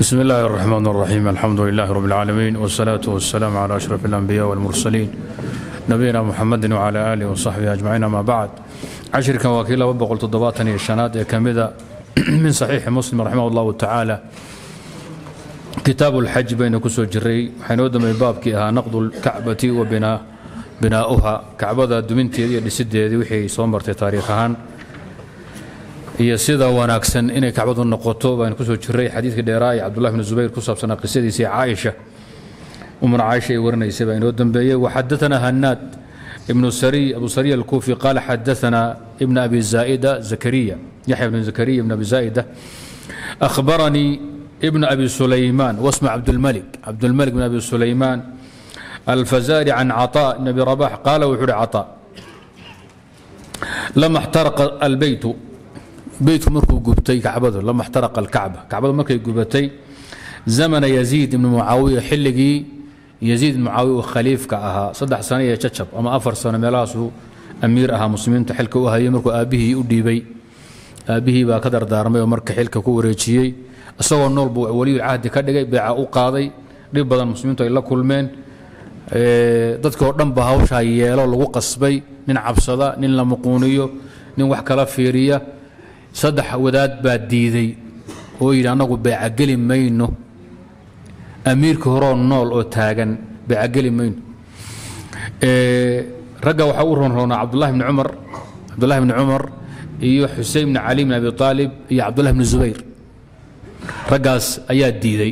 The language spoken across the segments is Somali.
بسم الله الرحمن الرحيم الحمد لله رب العالمين والصلاة والسلام على أشرف الأنبياء والمرسلين نبينا محمد وعلى آله وصحبه أجمعين ما بعد عشر كان وكيل وبقل تضباطني الشناد كمذا من صحيح مسلم رحمه الله تعالى كتاب الحج بين كسو جري حينود من بابكي نقض الكعبة وبناء بناؤها كعبة دمنتي لسدي وحي صومرتي تاريخها iyo sida wanaagsan inay kacbadu noqoto baan kusoo jiray xadiidkii dheeraa ee cabdullahi bn zubayr ku saabsanaa qisadiisii caaisha umuna caaisha ay warinaysay baa inoo dambeeyey waxadaana hanaad ibnu sariy abu sariy alkuufi qaala xadaana ibn abi zaa'ida zakariya yaxya bn zakariya ibn abi zaa'ida akhbaranii ibn abi sulaymaan wasma cabdulmalik cabdulmalik bn abi sulaymaan alfazari can caطaa ibn abi rabax qaala wuxuu uhi caطaa lama اxtaraqa albeytu beytku markuu gubtay kacbadu lama اxtaraqa alkacba kacbadu markay gubatay zamana yaziid ibni mucaawiya xilligii yaziid ibn mucaawiya uu khaliifka ahaa saddex sano iyo jacab ama afar sano meelahaasuu amiir ahaa muslimiinta xilka u hayay markuu aabbihii u dhiibay aabbihii baa ka dardaarmay oo marka xilka ku wareejiyey isagoo nool buu weliyu cahdi ka dhigay beeca u qaaday dhib badan muslimiintu ay la kulmeen dadkii oo dhan ba hawshaa yeelo lagu qasbay nin cabsada nin la muquuniyo nin wax kala fiiriya saddex wadaad baa diiday oo yidhi annagu beecageli mayno amiirka horoo nool oo taagan beecageli mayno ragga waxaa u ronroonaa cabdullahi bni cumar cabdullahi bni cumar iyo xusein bni cali bni abi aalib iyo cabdullahi bni zubayr raggaas ayaa diiday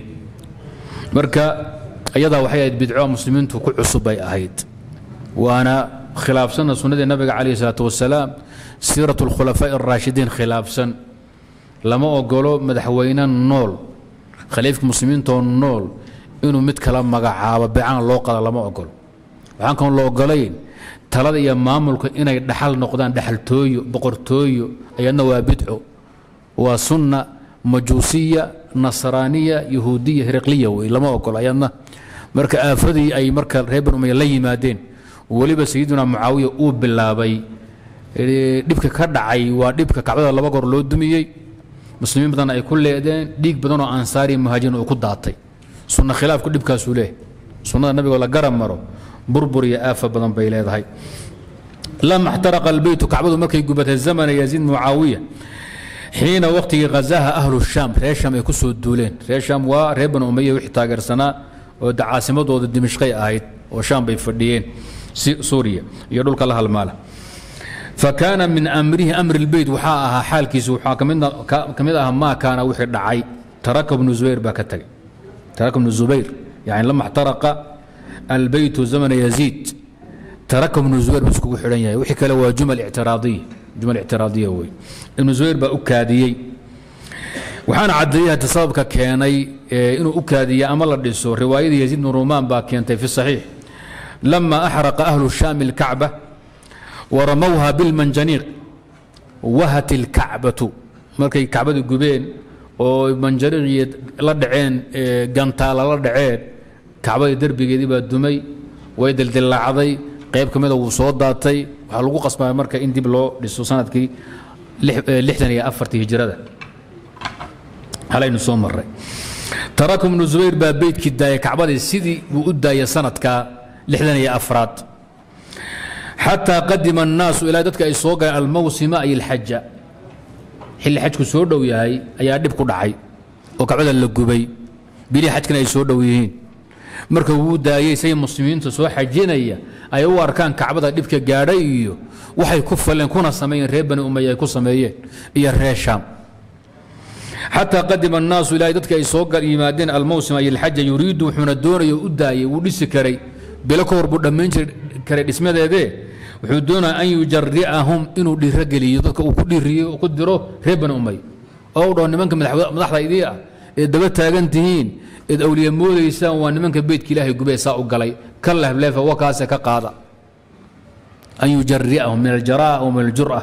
marka iyadaa waxay ahayd bidco muslimiintu ku cusub bay ahayd waana khilaafsanna sunnadii nabiga calayh isalaatu wasalaam siirat اlkhulafaaءi الraashidiin khilaafsan lama ogolo madaxweyne nool khaliifka muslimiintoo nool inuu mid kala magacaabo beecana loo qada lama ogolo waxaan kan la ogolayn talada iyo maamulka inay dhaxal noqdaan dhaxaltooyo boqortooyo ayadna waa bidco waa sunna majuusiya nasraaniya yahuudiya hiriqliya wey lama ogolo ayadna marka aafadii ay marka reer ban umaya la yimaadeen weliba sayidina mucaawiya uu bilaabay dhibka ka dhacay waa dhibka kacbada laba goor loo dumiyey muslimiin badan ay ku leedeen dhiig badanoo ansaari muhaajiriin uu ku daatay sunna khilaafku dhibkaasuu leehay sunnada nabigoo la garab maro burbur iyo aafa badan bay leedahay lama اxtaraqa albeytu kacbadu markay gubatay zamana yaziid mucaawiya xiina waqtigii ghazaha ahlu shaam reer shaam ay ku soo duuleen reer shaam waa reer banu umaya wixii taageersanaa oo caasimadooda dimishqay ahayd oo shaam bay fadhiyeen suuriya iyo dhulka la halmaala fakaana min amrihi amri اlbeyt waxaa ahaa xaalkiisu waxaa ka mid aha maa kaana wixii dhacay taraka bnu zubayr baa ka tagay taraka bnu zubayr yani lama اxtaraqa albeytu zamana yaziid taraka bnu zubayr buu iskugu xidhan yahay wixii kale waa jumal ictiraadiya jumal ictiraadiya wey ibnu zubayr baa u kaadiyey waxaana caddeeyey hadda sababka keenay inuu u kaadiya ama la dhiso riwaayadii yaziid bnu rumaan baa keentay fi saxiix lama axraqa ahlu shaami اlkacba waramowha bilmanjaniiq wahat ilkacbatu markay kacbada gubeen oo manjaniiqii la dhaceen gantaala la dhaceen kacbadii derbigeedii baa dumay way dildillaacday qayb ka mida wuu soo daatay waxaa lagu qasbaya marka in dib loo dhiso sanadkii lixdan iyo afartii hijrada halaynu soo maray taraka ibnu zubayr baa beydkii daayay kacbadii sidii buu u daayay sanadka lixdan iyo afraad xataa qadima الnaasu ilaa dadka ay soo galeen almawsima ay اlxaja xilli xajku soo dhow yahay ayaa dhib ku dhacay oo kacbada la gubay bilii xajkana ay soo dhow yihiin marka wuu daayey say muslimiinta soo xajinaya ay u arkaan kacbada dhibka gaadhay iyo waxay ku faleen kuna sameeyeen reer bani umaya ay ku sameeyeen iyo reer shaam xataa qadima الnaasu ilaa dadka ay soo yimaadeen almawsim ay اlxaja yuriidu wuxuuna doonaya u daayey wuu dhisi karay bilo ka hor buu dhammayn karay dhismadeedee wuxuu doonaya an yujari'ahum inuu dhiirogeliyo dadka uu ku dhiiriyo ku diro reer bani umay oo u dhaho nimanka madaxda idii ah eed daba taagan tihiin eed awliya moodaysaan waa nimanka beytka ilaahay gubee saa u galay ka lehleefa wakaase ka qaada an yujari'ahum min aljara'a wa min aljur'a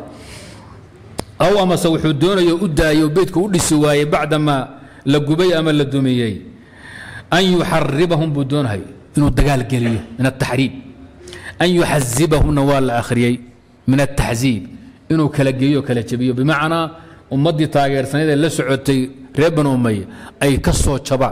aw amase wuxuu doonaya u daayo beytka u dhisi waayey bacdamaa la gubay ama la dumiyey an yuxaribahum buu doonahay inuu dagaal geliyo min ataxriib an yuxazibahumna waa la akhriyey min ataxziib inuu kala geeyo kala jebiyo bimacnaa ummaddii taageersanayd ee la socotay reer banu umaya ay ka soo jabaan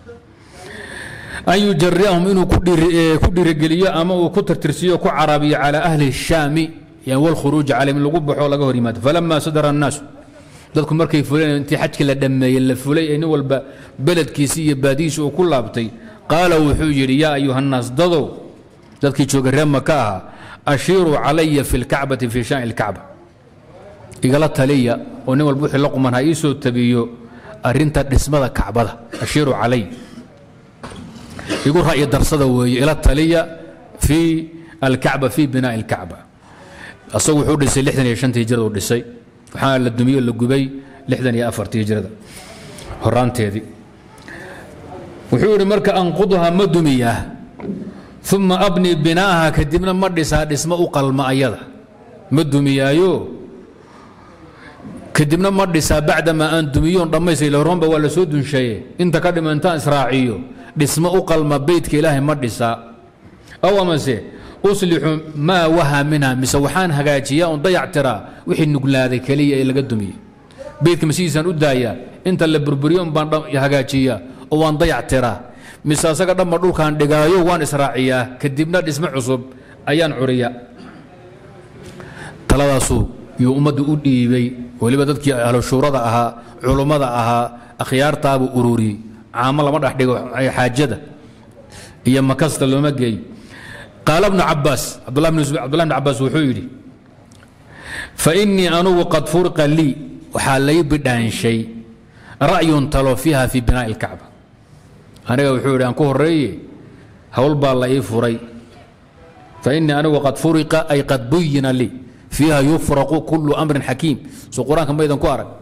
an yujariahum inuu ku dhiirigeliyo ama uu ku tirtirsiiyo ku carabiyo calى ahli الshaami wاlkhuruuji calayhim in lagu baxo laga hor yimaado falama sadara الnaasu dadku markay fuleen intii xajkii la dhammeeyey la fulay ee nin walba beledkiisii iyo baadihiisi uu ku laabtay qaala wuxuu yidhi yaa ayuha الnaas dadow dadkii jooga reer maka ahaa ashiiruu calaya fi اlkacbati fi shaani اlkacba igala taliya oo nin walba wixii la quman ha ii soo tabiyo arinta dhismada kacbada ashiiruu calay igu ra'yi darsada weeye ila taliya fii alkacba fii binaa'i اlkacba asagu wuxuu dhisay lixdan iyo shantii hijrada uu dhisay waxaana la dumiyo la gubay lixdan iyo afartii hijrada horaanteedii wuxuu yidhi marka anqudha ma dumiyaa uma abni binaaha kadibna ma dhisaa dhismo u qalma ayada ma dumiyaayo kadibna ma dhisaa bacdamaa aan dumiyoon dhammaystay hormaanba waa la soo dunsheeye inta ka dhima intaan israaciyo dhismo u qalma beytka ilaahay ma dhisaa aw amase uslixu maa waha minha mise waxaan hagaajiyaa oon dayac tiraa wixii nuglaaday keliya ee laga dumiyey beytka masidiisaan u daayaa inta la burburiyo un baan hagaajiyaa oo waan dayac tiraa mise asaga dhanba dhulkaan dhigaayo waan israaciyaa kadibna dhismo cusub ayaan curiyaa taladaasuu yuu ummaddu u dhiibay weliba dadkii ahlushuurada ahaa culummada ahaa akhyaartaabuu ururiyey caamo lama dhex dhigo xaajada iyo makasta looma geey qaala bnu cabaas cabdullah bn cabaas wuxuu yidhi fainii anugu qad furiqa lii waxaa lay bidhaanshay ra'yun talo fiiha fii binaa'i اlkacba aniga wuxuu yidhi aan ku horeeye hawl baa la ii furay fainii anigu qad furiqa ay qad buyina lii fiiha yufraqu kulu amrin xakiim soo qur-aanka maydan ku arag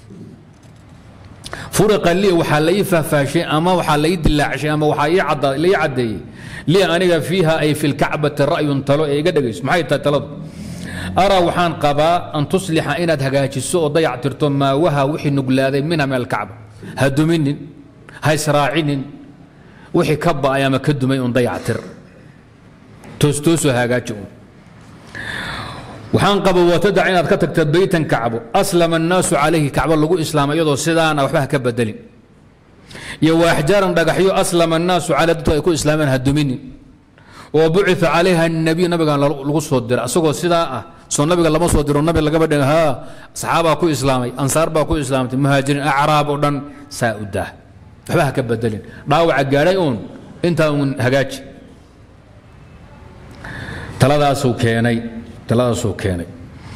furiqa lii waxaa la ii faahfaashay ama waxaa la ii dilaacshay ama waxaa la ii caddeeyey lii aniga fiiha ay fi lkacbati ra'yun talo ee iga dhegayso maxay tahay taladu araa waxaan qabaa an tuslixa inaad hagaajiso oo dayac tirto maa waha wixii nuglaaday minha min alkacba ha duminin ha israacinin wixii ka ba'ay ama ka dumay un dayac tir toostoosoo hagaaji un waxaan qaba watadac inaad ka tagta beytan kacbo aslama annaasu calayhi kacbo lagu islaamay iyadoo sidaana waxba ha ka bedelin iyo waaxjaaran dhagaxyo aslama annaasu caley dadku ay ku islaameen ha duminin oo bucia calayha الnabiy nabigan lagu soo diray asagoo sidaa ah soo nabiga lama soo diro nabi lagaba dhig ha saxaabaa ku islaamay ansaar baa ku islaamtay muhaajiriin acraab oo dhan saa u daa waxba ha ka bedelin dhaawaca gaadhay uun intaa uun hagaaji taladaasuu keenay taladaasuu keenay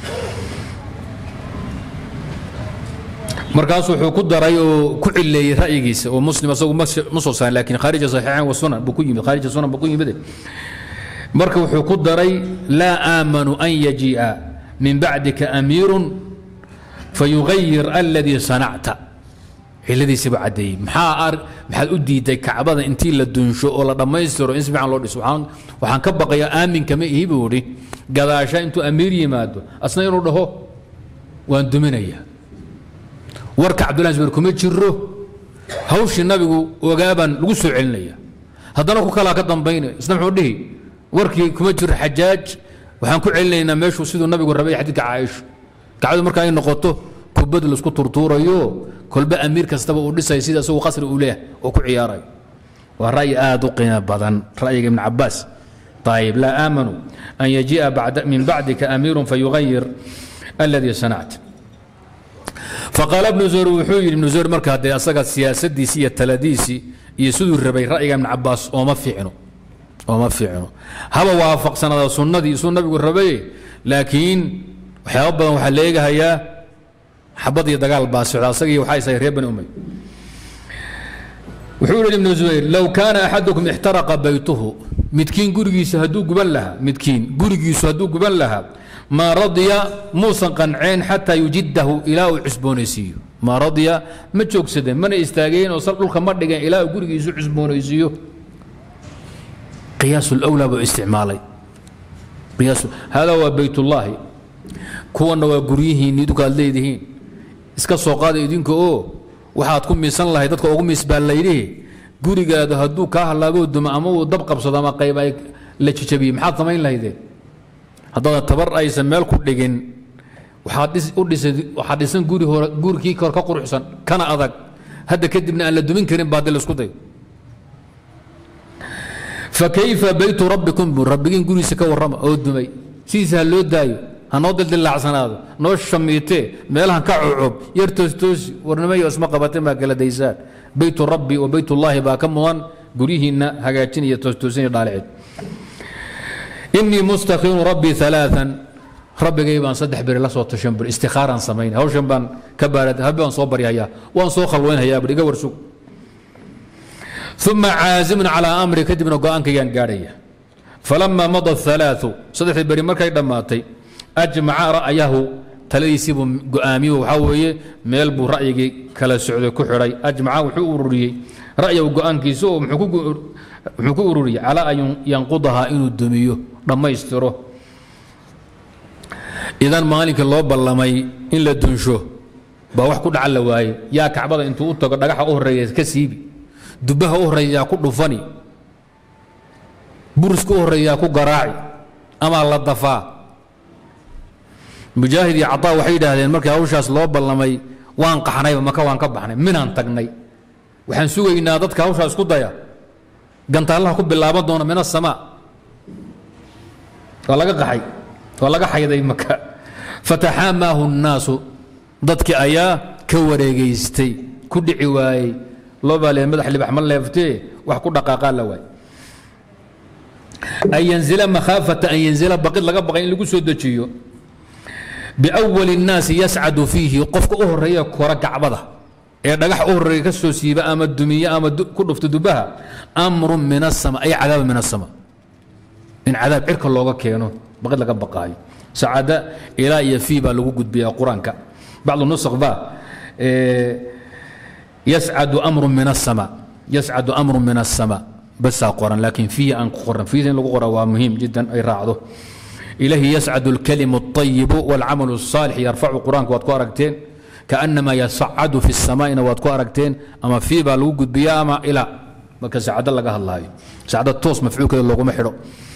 markaas wuxuu ku daray oo ku cileeyey ra'yigiisa oo muslim asagu ma soo saarin lakin khaarija saxiixayn wa sunan buu ku yimid khaarija sunan buu ku yimid marka wuxuu ku daray laa aamanu an yajii'a min bacdika amiirun fayugayir aladii sanacta ciladiisi buu caddeeyey maxaa maxaad u diiday kacbada intii la dunsho oo la dhammaystiro in si fiican loo dhiso waxaan waxaan ka baqayaa aaminka ma ihi buu idhi gadaasha intuu amiir yimaado asna inuu dhaho waan duminaya warka cabdullahi zubayr kuma jiro hawshii nabigu ogaabaan lagu soo celinaya haddana ku kalaa ka dambaynaya isna muxuu dhihi warkii kuma jiro xajaaj waxaan ku celinaynaa meeshuu siduu nabigu rabay xadiidka caaisho kacbadu marka ay noqoto kubad laisku turtuurayo kolba amiir kastaba uu dhisay sida isagu qasri uu leeyahay oo ku ciyaarayo waa ra'yi aad u qiimo badan ra'yiga ibn cabaas ayib laa aamanuu an yajii'a min bacdika amiirun fayugayir aladii sanacta faqaala ibnu zuhur wuxuu yidhi ibnu zuhur marka haddee asaga siyaasadiisii iyo taladiisii iyo siduu rabay ra'yiga ibn cabaas ooma fiicno ooma fiicno haba waafaqsanada sunnadii isuu nabigu rabaye laakiin waxyaaba badan waxaa la eegahayaa xabad iyo dagaal baa socda asagii waxaa isahay reer bani umay wuxuu yidhi ibnu zubayr low kaana axadukum ixtaraqa baytuhu midkiin gurigiisa hadduu guban lahaa midkiin gurigiisu hadduu guban lahaa maa radya muusan qanceen xataa yujidahu ilaa uu cusboonaysiiyo maa radya ma joogsadeen mana istaageen oo sal dhulka ma dhigeen ilaa uu gurigiisu cusboonaysiiyo qiyaas lwlaa buu isticmaalay hada waa baytullaahi kuwanna waa guryihiinni idinku aad leedihiin iska soo qaada idinka oo waxaad ku miisan lahay dadka ugu miis baa layidhihi gurigaada hadduu kaa hallaaboo dumo ama uu dab qabsado ama qayb ay la jijabiye maxaad samayn lahaydeen haddaadan tabar aysan meel ku dhigin waxaad dhis- u dhisay waxaad dhisan guri hore gurikii hore ka quruxsan kana adag hadda kadibna aan la dumin karin baa dee la isku dayo fakayfa baytu rabbikum bu rabbigiin gurigiisa ka warrama oo dumay sidiisa ha loo daayo ha noo dildillaacsanaado noo shamiitee meelahan ka cucub yar toostoosi warnimayo isma qabateen baa kala daysaan baytu rabbi wa baytullaahi baa ka mudan guryihiinna hagaajinaya toostoosin iyo dhaalicid inii mustakhiru rabbii alaaan rabbigay baan saddex beri la soo tashan bur istikhaaraan samayn hawshan baan ka baarad habbi baan soo baryahayaa waan soo khalwaynhayaa bur iga warsug uma caazimun calaa amri kadibna go-aankaygaan gaadhaya falama mada alaau saddexdii beri markay dhammaatay ajmaca ra'yahu taladiisiibuu go-aamiye waxaa weeye meel buu ra'yigii kala socday ku xidhay ajmaca wuxuu ururiyey ra'yahu go-aankiisa oo muxuu ku muxuu ku ururiyey calaa an yanqudahaa inuu dumiyo dhammaystiro idan maalinkii loo ballamay in la dunsho baa wax ku dhacan la waaye yaa kacbada intuu u tago dhagaxa u horreeya ka siibi dubbaha u horreeya yaa ku dhufani buriska u horreeya yaa ku garaaci ama la dafaa mujaahid iyo cataa waxay yidhaahdeen markii hawshaas loo ballamay waan qaxnayba maka waan ka baxnay minaan tagnay waxaan sugaynaa dadka hawshaas ku daya gantaallaha ku bilaaban doona min asamaa waa laga qaxay waa laga xayday maka fataxaamaahu nnaasu dadkii ayaa ka wareegaystay ku dhici waayey loo baa lee madax libax ma leeftee wax ku dhaqaaqaa la waay an yanzila makhaafata an yanzila baqid laga baqay in lagu soo dejiyo biawali الnaasi yascadu fiihi qofka u horeeya kora gacbada ee dhagax u horeeya ka soo siiba ama dumiye ama ku dhufta dubaha amru min الsama ay cadaaba min الsama in cadaab cirka looga keeno baqid laga baqaayo sacada ilaa iyo fii baa lagu gudbiyaa qur-aanka bacdu nusq baa yascadu amru min الsama yascadu amru min الsama basaa qoran laakiin fiihi aan ku qoran fiihi in lagu qora waa muhiim jiddan ay raacdo ilahi yascad اlkalimu الطayibu wاlcamal الصaalix yarfacu qur-aanka waad ku aragteen kaأnama yasacadu fi الsamaa'ina waad ku aragteen ama fii baa lagu gudbiya ama ilaa marka sacado laga hadlaayo sacdo toos mafcuulkeeda looguma xidho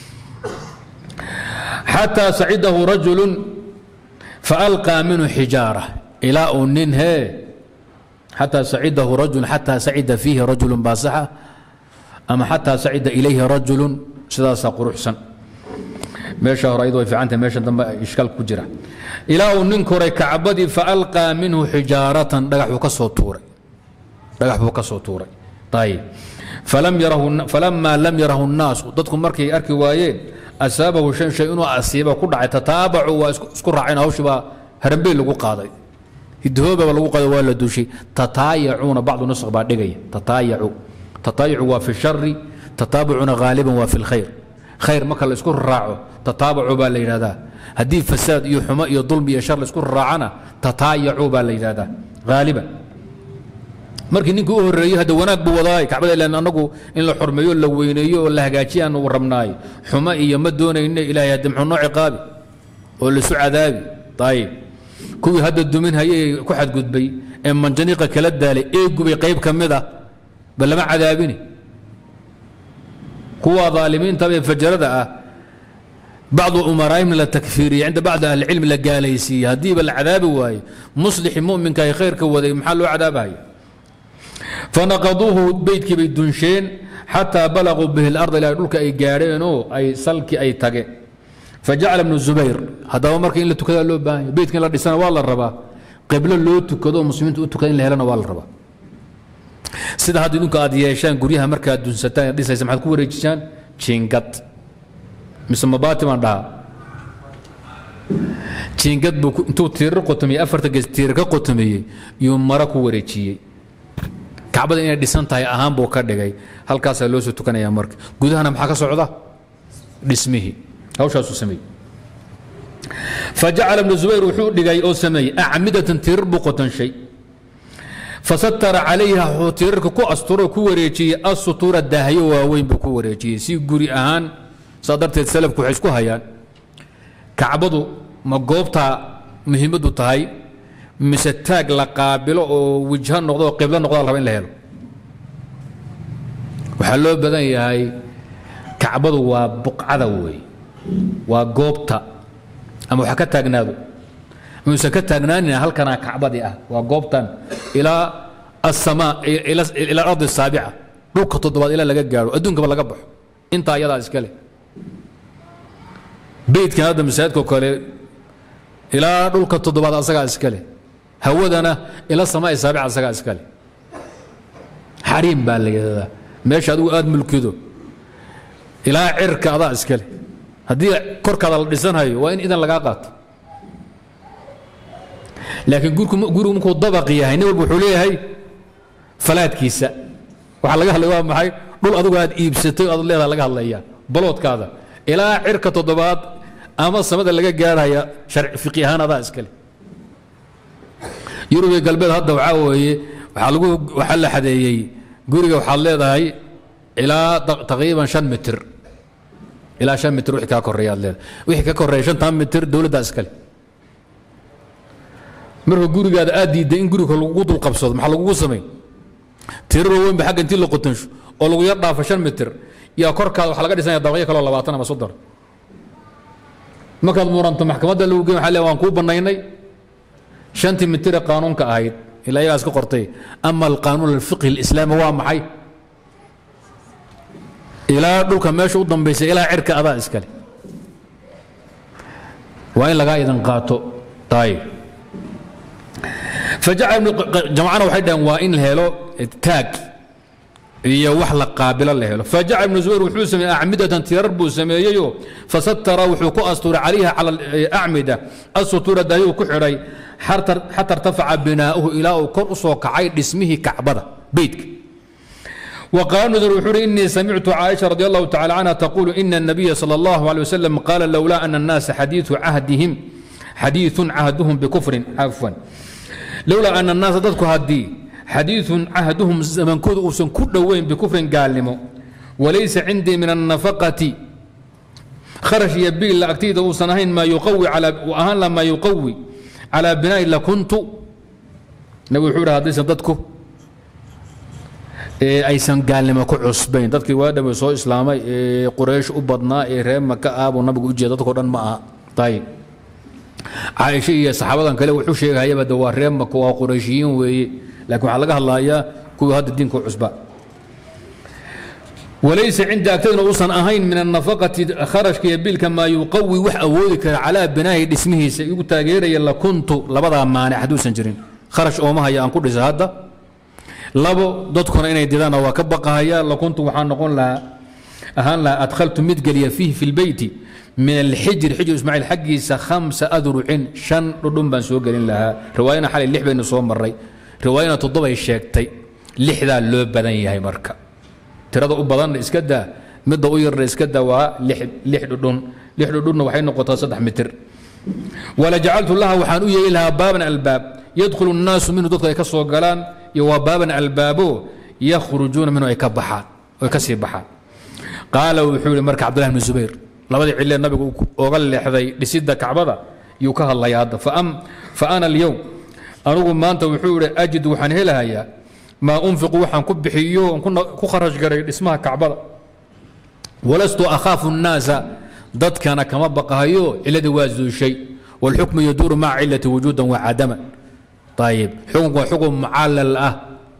xatىa sacidahu rajulu faalqىa minhu xijaara ilaa uu nin hee xatىa sacidahu rajul xatىa sacida fiihi rajulu baasaxa ama xatىa sacida ilayhi rajulu sidaasaa quruxsan meesha hore ayadu way fiicantah meesha dambe ishkaal ku jira ilaa uu nin koray kacbadii faalqىa minhu xijaaratan dhagaxuu ka soo tuuray dhagax buu ka soo tuuray ayib falamaa lam yarahu الnaasu dadku markay arki waayeen asaabahu shan shay inuu asiiba ku dhacay tataabacu waa isku raaceen hawshii baa harambey lagu qaaday hidahoobaba lagu qaaday waa la duushay tataayacuuna bacdu nusq baa dhigaya tataayacu tataayacu waa fi shari tataabucuna haaliban waa fi lkhayr khayr marka la isku raaco tataabacu baa la yidhahdaa haddii fasaad iyo xumo iyo dulmi iyo shar la isku raacana tataayacu baa la yidhahdaa haaliban markii ninkii u horeeyey hadda wanaag buu wadaay kacbada ilan annagu in la xormeeyo la weyneeyo oo la hagaajiya aanu rabnaayo xumo iyo ma doonayne ilaahay hadde muxuu noo ciqaabi oo laisu cadaabi ayib kuwii hadda dumin hayay ku xadgudbay ee manjaniiqa kala daalay ee gubay qayb ka mid ah ba lama cadaabini kuwa aalimiinta ee fajarada ah bacdu umaraa'imna la takfiiriyey cinda bacdi ahlicilmi la gaalaysiiyey haddiiba la cadaabi waaye muslixi muminka ay khayrka waday maxaa loo cadaabahaya fanaqaduuhu beydkii bay dunsheen xataa balaguu bihi اlard ilaa dhulka ay gaadheenoo ay salkii ay tageen fajacala bnu zubayr haddaba marka in la tukadaa loo baahanya beydka in la dhisana waa la rabaa qiblo loo tukado oo muslimiinta u tukada in la helana waa la rabaa sida hadda idinku aad yeeshaan guryaha markaad dunsataan ee dhisaysa maxaad ku wareejisaan jiingad mise mabaati baan dhahaa jiingad buu intuu tiirar qotomiyey afarta gees tiirar ka qotomiyey yuu mara ku wareejiyey kacbada inay dhisan tahay ahaan buu ka dhigay halkaasaa loo soo tukanaya marka gudahana maxaa ka socda dhismihii hawshaasuu sameeyey fajacala ibnu zubayr wuxuu dhigay oo sameeyey acmidatan tirar buu qotanshay fasatara calayha wuxuu tirarka ku asturo ku wareejiyey asutuura daahyo waaweyn buu ku wareejiyey si guri ahaan saa darteed salafku waxay isku hayaan kacbadu ma goobtaa muhiimaddu tahay mise taag la qaabilo oo wijho noqdo oo qiblo noqdo la raba in la helo waxaa loo badan yahay kacbadu waa buqcada wey waa goobta ama waxa ka taagnaado muusan ka taagnaanina halkanaa kacbadii ah waa goobtan ilaa asamaa ila ardi saabica dhulka toddobaad ilaa laga gaaro adduunkaba laga baxo intaa iyadaa iska leh beydkan hadda masaajidkao kale ilaa dhulka toddobaad asagaa iska leh hawadana ila samaa saabica asagaa iska leh xariim baa la yidhahdaa meesha adigu aad mulkido ilaa cirka adaa iska leh haddii korkaada la dhisanhayo waa in idan lagaa qaato laakiin gurigu markuu dabaq yahay nin walba wuxuu leeyahay falaadkiisa waxaa laga hadlaya waa maxay dhul adigu aad iibsatay o aad leedaha laga hadlaya baloodkaada ilaa cirka toddobaad ama samada laga gaarhaya fiqi ahaan adaa iskale yurub iyo galbeed hadda waxaa weeye waxaa lagu waxaa la xadeeyey guriga waxaad leedahay ilaa taqriiban shan mitir ilaa shan mitir wixii kaa koreeya aad leedahay wixii ka koreeya shantan mitir dowladdaa iskale marka gurigaada aad diidday in guriga lagugu dul qabsado maxaa lagugu samayn tiraro weyn ba xagga intii la qotansho oo lagu yar dhaafo shan mitir yaa korkaada waxaa laga dhisanaya dabaqyo kaloo labaatan ama soddon markaad muranto maxkamadda lagu geyn waxa le waan kuu bannaynay shantii mitire qaanuunka ahayd ilaa iyagaas ka qortay ama alqaanuun alfiqhi alislaami waa maxay ilaa dhulka meesha u dambaysa ilaa cirka adaa iskale waa in lagaa idan qaato taayib jamacana waxay dhaheen waa in la helo taag iyo wax la qaabilo la helo fajaca ibnu zubayr wuxuu sameeyey acmidatan tirar buu sameeyeyo fasatara wuxuu ku asturay calayha cala acmida asutura daayuu ku xidhay xata irtafaca binaa'uhu ilaa uu kor u soo kacay dhismihii kacbada beytka وقال نذر وحوري إني سمعت عائشة رضي الله تعالى عنها تقول إن النبي صلى الله عليه وسلم قال لولا أن الناس حديث عهدهم حديث عهدهم بكفر عفوا لولا أن الناس ضدك هدي حديث عهدهم زمن كود أوسن كل وين بكفر قالمو وليس عندي من النفقة خرج يبي لا أكتيد أوسنهين ما يقوي على وأهان لما يقوي على بناء لكنت نبي حور هذا ضدكم aysan gaalnimo ku cusbayn dadkii waa dhamay soo islaamay ee quraysh u badnaa ee reer maka ah buu nabigu u jeeda dadkao dhan ma aha ayib caaisha iyo saxaabadan kale wuxuu sheegayaba de waa reer maka waa qurayshiyiin weeye laakiin waxaa laga hadlayaa kuwii hadda diinka u cusba walaysa cindi agtadna uusan ahayn min annafaqati kharashka iyo biilka maa yuqawi wax awoodi kara calaa binaahi dhismihiisa igu taageeraya lakuntu labadaa maanic hadduusan jirin kharash ooma haya aan ku dhisa hadda labo dadkuna inay didaan waa ka baqahaya lakuntu waxaa noqon lahaa ahaan lahaa adkhaltu mid geliya fiihi fi lbeyti min alxijri xijr ismaaciil xaggiisa khamsa adrucin shan dhudhun baan soo gelin lahaa riwaayana xalay lix baynu soo maray riwaayana toddobay sheegtay lixdaa loo badan yahay marka tirada u badanna iska daa midda u yarna iska daa waa lix dhudhun lix dhudhunna waxay noqotaa saddex mitir wala jacaltu laha waxaan u yeeli lahaa baaban albaab yadkhulu الnaasu minhu dadku ay ka soo galaan iyo waa baaban albaabo yakhrujuuna minhu ay ka baxaan ay ka sii baxaan qaala wuxuu yihi marka cabdullah bn zubayr labadii cilee nabigu oga leexday dhisidda kacbada yuu ka hadlaya hadda fa ana alyowm anugu maanta wuxuu yihi ajid waxaan helahayaa maa unfiqu waxaan ku bixiyo ku kharash garay dhismaha kacbada walastu akhaafu الnaasa dadkana kama baqahayo ciladii waa zuushay wاlxukmu yaduuru maca cilati wujuudan wacadama ayib xukunku waa xukun mucallal ah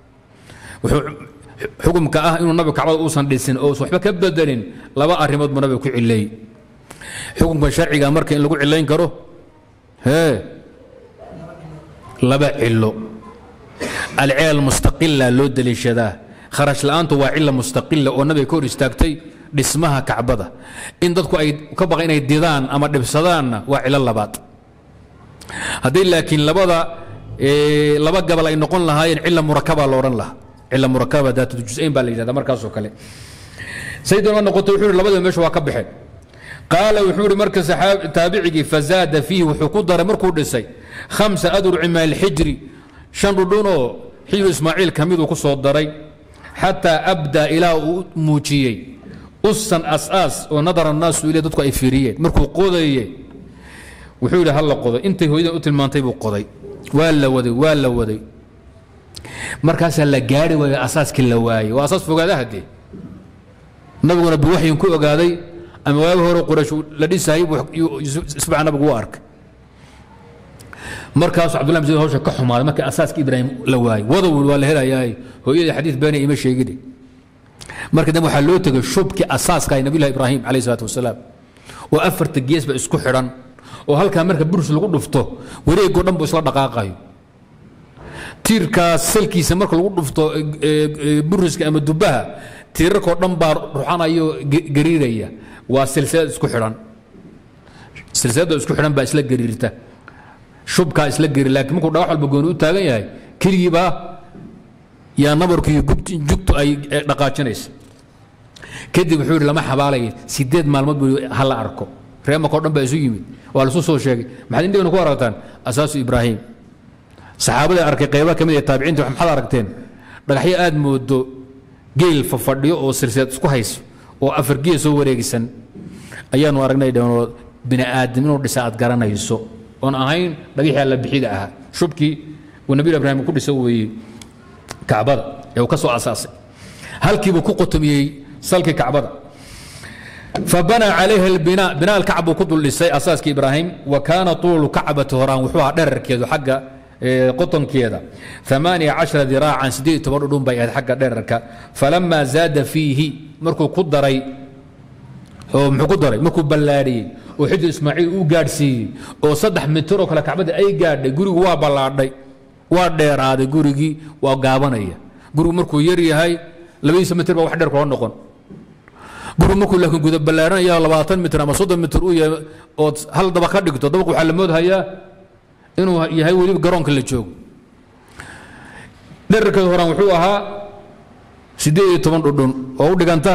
xukumka ah inuu nabigu kacbada uusan dhisin oo waxba ka bedelin laba arrimood buu nabiga ku cileey xukunka sharciga marka in lagu cilayn karo hee laba cilo alcilal mustaqila loo deliishadaa kharash la'aantu waa cila mustaqila oo nabiga ka hor istaagtay dhismaha kacbada in dadku ay ka baqa inay didaan ama dhibsadaanna waa cilo labaad hadday laakiin labada laba gabal ay noqon lahaayeen cila murakaba la odhan lahaa cila murakaba daatjusayn baa la yidhahda markaasoo kale sayidina noqotay wuxuu yidhi labadaba meesha waa ka baxeen qaala wuxuu yidhi marka taabicigii fazaada fiihi wuxuu ku daray markuu dhisay khamsa adruci min alxijri shan dhudhunoo xijru ismaaciil ka miduu ku soo daray xataa abdaa ilaa uu muujiyey usan asaas oo nadara annaasu ilay dadku ay fiiriyeen markuu qodaye wuxuu yidhi halla qodo intay hooyadan u tilmaantay buu qoday waa la waday waa la waday markaasaa la gaari waayo asaaskii la waayey waa asaas fogaada haddee nabiguna biwaxyin ku ogaaday ama waagi hore quraysh la dhisayay isbaca nabigu u arkay markaasuu cabdullah bin zubayr hawsha ka xumaaday markii asaaska ibraahim la waayey wadow waa la helayaa hooyadii xadiid beena ima sheegine marka dambe waxaa loo tegay shubkii asaaska ay nabiyullahi ibraahim calayhi salaatu wasalaam oo afarta geesba isku xidhan oo halkaa marka burus lagu dhufto wareegoo dhan buu isla dhaqaaqayo tiirkaas salkiisa marka lagu dhufto buriska ama dubaha tiirarkoo dhan baa ruxanayo gariiraya waa silsilad isku xidhan silsiladoo isku xidhan baa isla gariirta shubkaa isla gari laakiin markuu dhagax walba gooni u taagan yahay keligiibaa yaa nabarkiiyo jugtu ay dhaqaajinaysa kadib wuxuu yidhi lama xabaalaya sideed maalmood buu ha la arko reemakoo dhan baa isu yimid waa lasu soo sheegay maxaad indhigana ku aragtaan asaasu ibraahim saxaabada arkay qayba ka mid ee taabiciinta maxaad aragteen dhagaxyo aad moodo geel fafadhiyo oo silsilad isku hayso oo afar geel soo wareegisan ayaanu aragnay dhanoo bini aadam inuu dhisa aad garanayso oon ahayn dhagixii alla bixida ahaa shubkii uu nabiy ibraahim ku dhisa weeyey kacbada ee uu ka soo asaasay halkiibuu ku qotomiyey salkii kacbada فبنى عليها البناء بناء الكعب كدل لسي أساس إبراهيم وكان طول كعبة هران وحوها درر كيدو حق قطن كيدا ثمانية عشر ذراعا سديد تبردون بيهد حق دررك فلما زاد فيه مركو قدري oo muxuu ku daray markuu ballaadhiyey oo xijir ismaaciil uu gaadhsiiyey oo saddex mitir oo kale kacbadda ay gaadhay gurigu waa ballaadhay waa dheeraaday gurigii waa gaabanaya gurigu markuu yar yahay labadiisa mitir baa wax dheer kula noqon gurigu markuu laakiin guda ballaaranaya labaatan mitir ama soddon mitir uu yahay ood hal daba ka dhigto dabaq waxaa la moodhayaa inuu yahay weliba garoonka la joogo dherarkeeda horaan wuxuu ahaa siddeed iyo toban dhudhun oo u dhiganta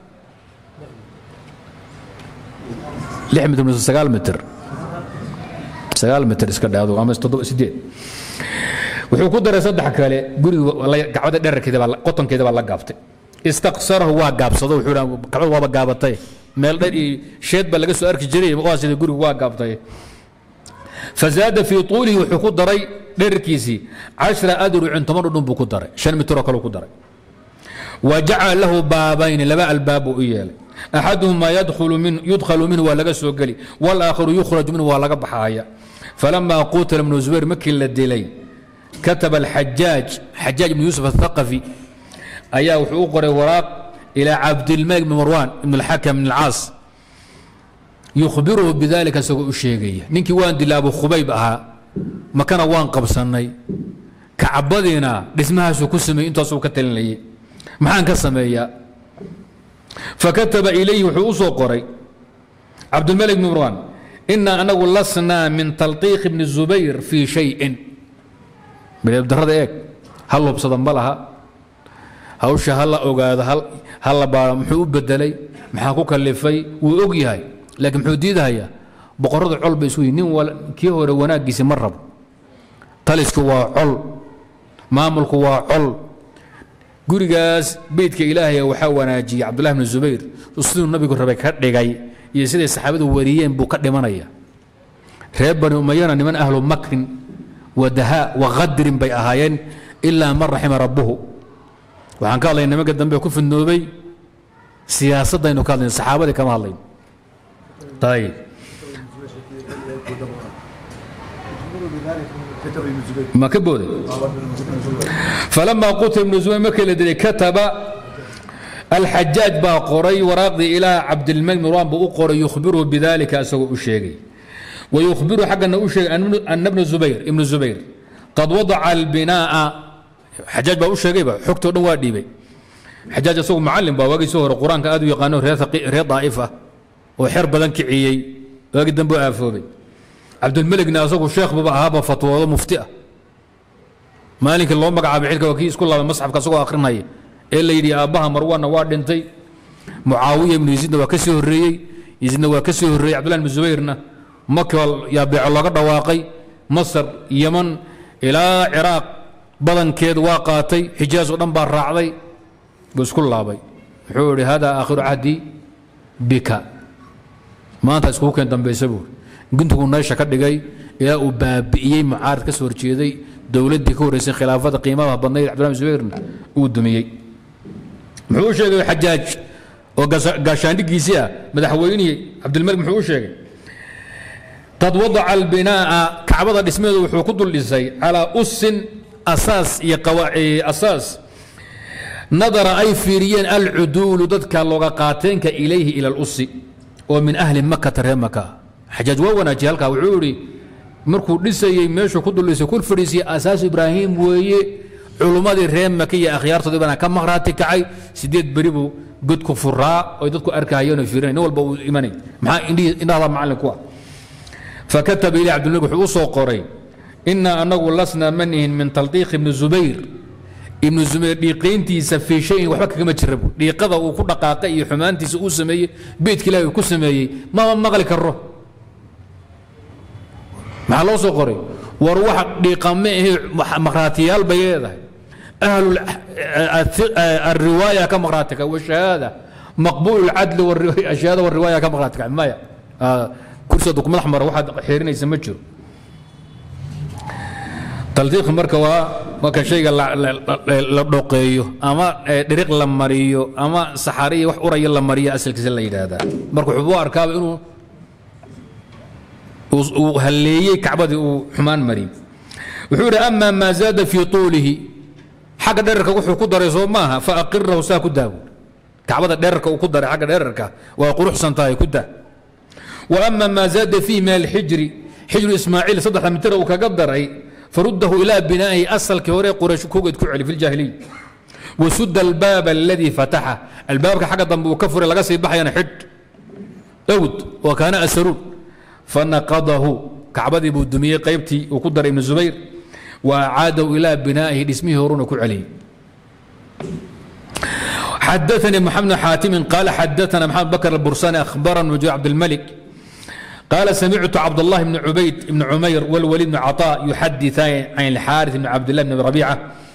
lix mitir mise sagaal mitir sagaal mitir iska dhaado ama toddoba sideed wuxuu ku daray saddex kale guriga gacbada dherarkeeda baa qotonkeeda baa la gaabtay istaqsarahu waa gaabsado wuxuu dhaa gacbada waaba gaabatay meel dher iyo sheed baa laga soo arki jiray waa sida gurigu waa gaabtay fazaada fii tuulihi wuxuu ku daray dherarkiisii cashra adrucin toban dhudhun buu ku daray shan mitiroo kale ku daray wa jacala lahu baabayni laba albaab buu u yeelay axaduhuma yudkhalu minhu waa laga soo geli wاlaakharu yukhraju minhu waa laga baxaaya falama qutila ibnu zubayr markii la dilay kataba alxajaaj xajaaj ibnu yuusuf athaqafi ayaa wuxuu u qoray waraaq ilaa cabdilmalik bn marwan ibn alxakam ibn alcaas yukhbiruhu bidalika isagoo u sheegaya ninkii waan dilay abu khubayb ahaa makana waan qabsannay kacbadiina dhismahaasuu ku sameeyey intaasuu ka talinayay maxaan ka sameeyaa fakataba ilayhi wuxuu u soo qoray cabdilmalik bn marwan ina anagu lasnaa min talqiiq bni zubayr fii shayin darada eeg hal hubsada ma laha hawsha ha la ogaado ha la baaro muxuu u bedelay maxaa ku kalifay wuu og yahay laakiin muxuu diidahayaa boqorrada col bay isu yihin nin kii hore wanaaggiisi ma rabo talisku waa col maamulku waa col gurigaas beydka ilaahay waxaa wanaajiyey cabdullahi bni zubayr siduu nabigu rabay ka dhigay iyo siday saxaabadu wariyeen buu ka dhimanaya reer bani umayana niman ahlu makrin wa dahaa wa qadrin bay ahaayeen ilaa man raxima rabbuhu waxaan ka hadlay nimanka dambe ku fidnoobay siyaasaddaynu ka hadlayn saxaabadii kama hadlayn ayib ma ka booday فلما قتل ابن زبير markii la dilay kataba الxajaaj baa qoray waraaqdii ilaa cabdilmalik marwan buu u qoray yukhbiruhu bidalika isagoo u sheegay ويخبره xaggana u sheegay أن بن زبير ابن زبير قad وضع البناء xajaaj baa u sheegayba xogtoo dhan waa dhiibay xajaaj isagu macalin baa waagii soo hore qur-aanka aad u yaqaano reer daa'if ah oo xer badan kiciyey waagii dambe u aafoobay cabdilmeligna isagu sheekh buba ahaaba fatwoodo mufti ah maalinkii loo magacaabay xilka waa kii isku laabay masxafka isagoo akhrinaya ee la yidhi aabbaha marwaanna waa dhintay mucaawiya ibnu yaziidna waa ka sii horreeyey yaziidna waa ka sii horreeyey cabdullah ibnu zubayrna maka yaa beeco looga dhawaaqay masar yeman ilaa ciraaq badankeed waa qaatay xijaas oo dhan baa raacday buu isku laabay wuxuu idhi hada aakhiru cahdi bika maanta iskugu keen dambaysa buuri guntiguu neesha ka dhigay ilaa uu baabi'iyey mucaarad ka soo horjeeday dowladdii ka horreysay khilaafada qiimaha badnayd cabdullah zubayrna uu dumiyey muxuu u sheegay xajaaj oo gaashaandhigiisii ah madaxweynihii cabdilmalik muxuu u sheegay qad wadaca albinaa'a kacbada dhismeedu wuxuu ku dul dhisay calaa usin asaas iyo asaas nadara ay fiiriyeen alcuduulu dadka looga qaateenka ilayhi ila alusi oo min ahli makata reer maka xajaaj waa wanaajiye halkaa wuxuu idhi markuu dhisayey meeshuu ku dul dhisay kul fadhiisiye asaas ibraahim weeye culummadii reer maka iyo akhyaartoodii bana ka maqhraati kacay sideed beri buu godku furaa oy dadku arkahayeen oo fiirinay nin walba uu imanay maxaa indhahda macallin ku ah fakataba ilay cabdilmalik wuxuu u soo qoray inaa anagu lasna manihin min taldiiq ibni zubayr ibnu zubayr dhiiqayntiisa fii shayin waxba kagama jira bu dhiiqada uu ku dhaqaaqay iyo xumaantiisa uu sameeyey beydka ilahi uu ku sameeyey mama maqli karo maxaa loo soo qoray war wax dhiiqame ahe maqhraatiyaal bay leedahay ahlu الriwaaya ka maqhraatika washahaada maqbuul اlcadli ashahaada wariwaaya ka maqhraatika maya kursiga madax mara waxaad xeerinaysa ma jiro taldiiq marka waa marka shayga la dhoqeeyo ama dhiriq la mariyo ama saxariya wax uraya la mariyo asalkiisa la yidhaahdaa marka wuxuu u arkaaba inuu uu halleeyey kacbadii uu xumaan mariyey wuxuu yidhi ama maa zaada fii tuulihi xagga dherarka wuxuu ku daray soo maaha faaqirahu saa ku daawo kacbada dherarka uu ku daray xagga dherarka waa quruxsan tahay ku daa wa ama maa zaada fiihi min alxijri xijru ismaaciil saddexda mitir uu kaga daray faruddahu ilaa binaa'ihi asalkii hore quraysh kogeed ku celi fi ljaahiliy wasuda albaab aladii fataxa albaabka xagga dambe uu ka furay laga sii baxayana xidh awd wa kaana asaruun fanaqadahu kacbadii buu dumiyey qaybtii uu ku daray ibnu zubayr wa acaadahu ilaa binaa'ihi dhismihii horuna ku celiyey حدثني محمد بن حاتم قال حدثنا محمد بكر البرساني أخبرنا وجه عبد الملك قال سمعت عبد الله بن عبيد بن عمير والوليد بن عطاء يحدثان عن الحارث بن عبد الله بن ربيعة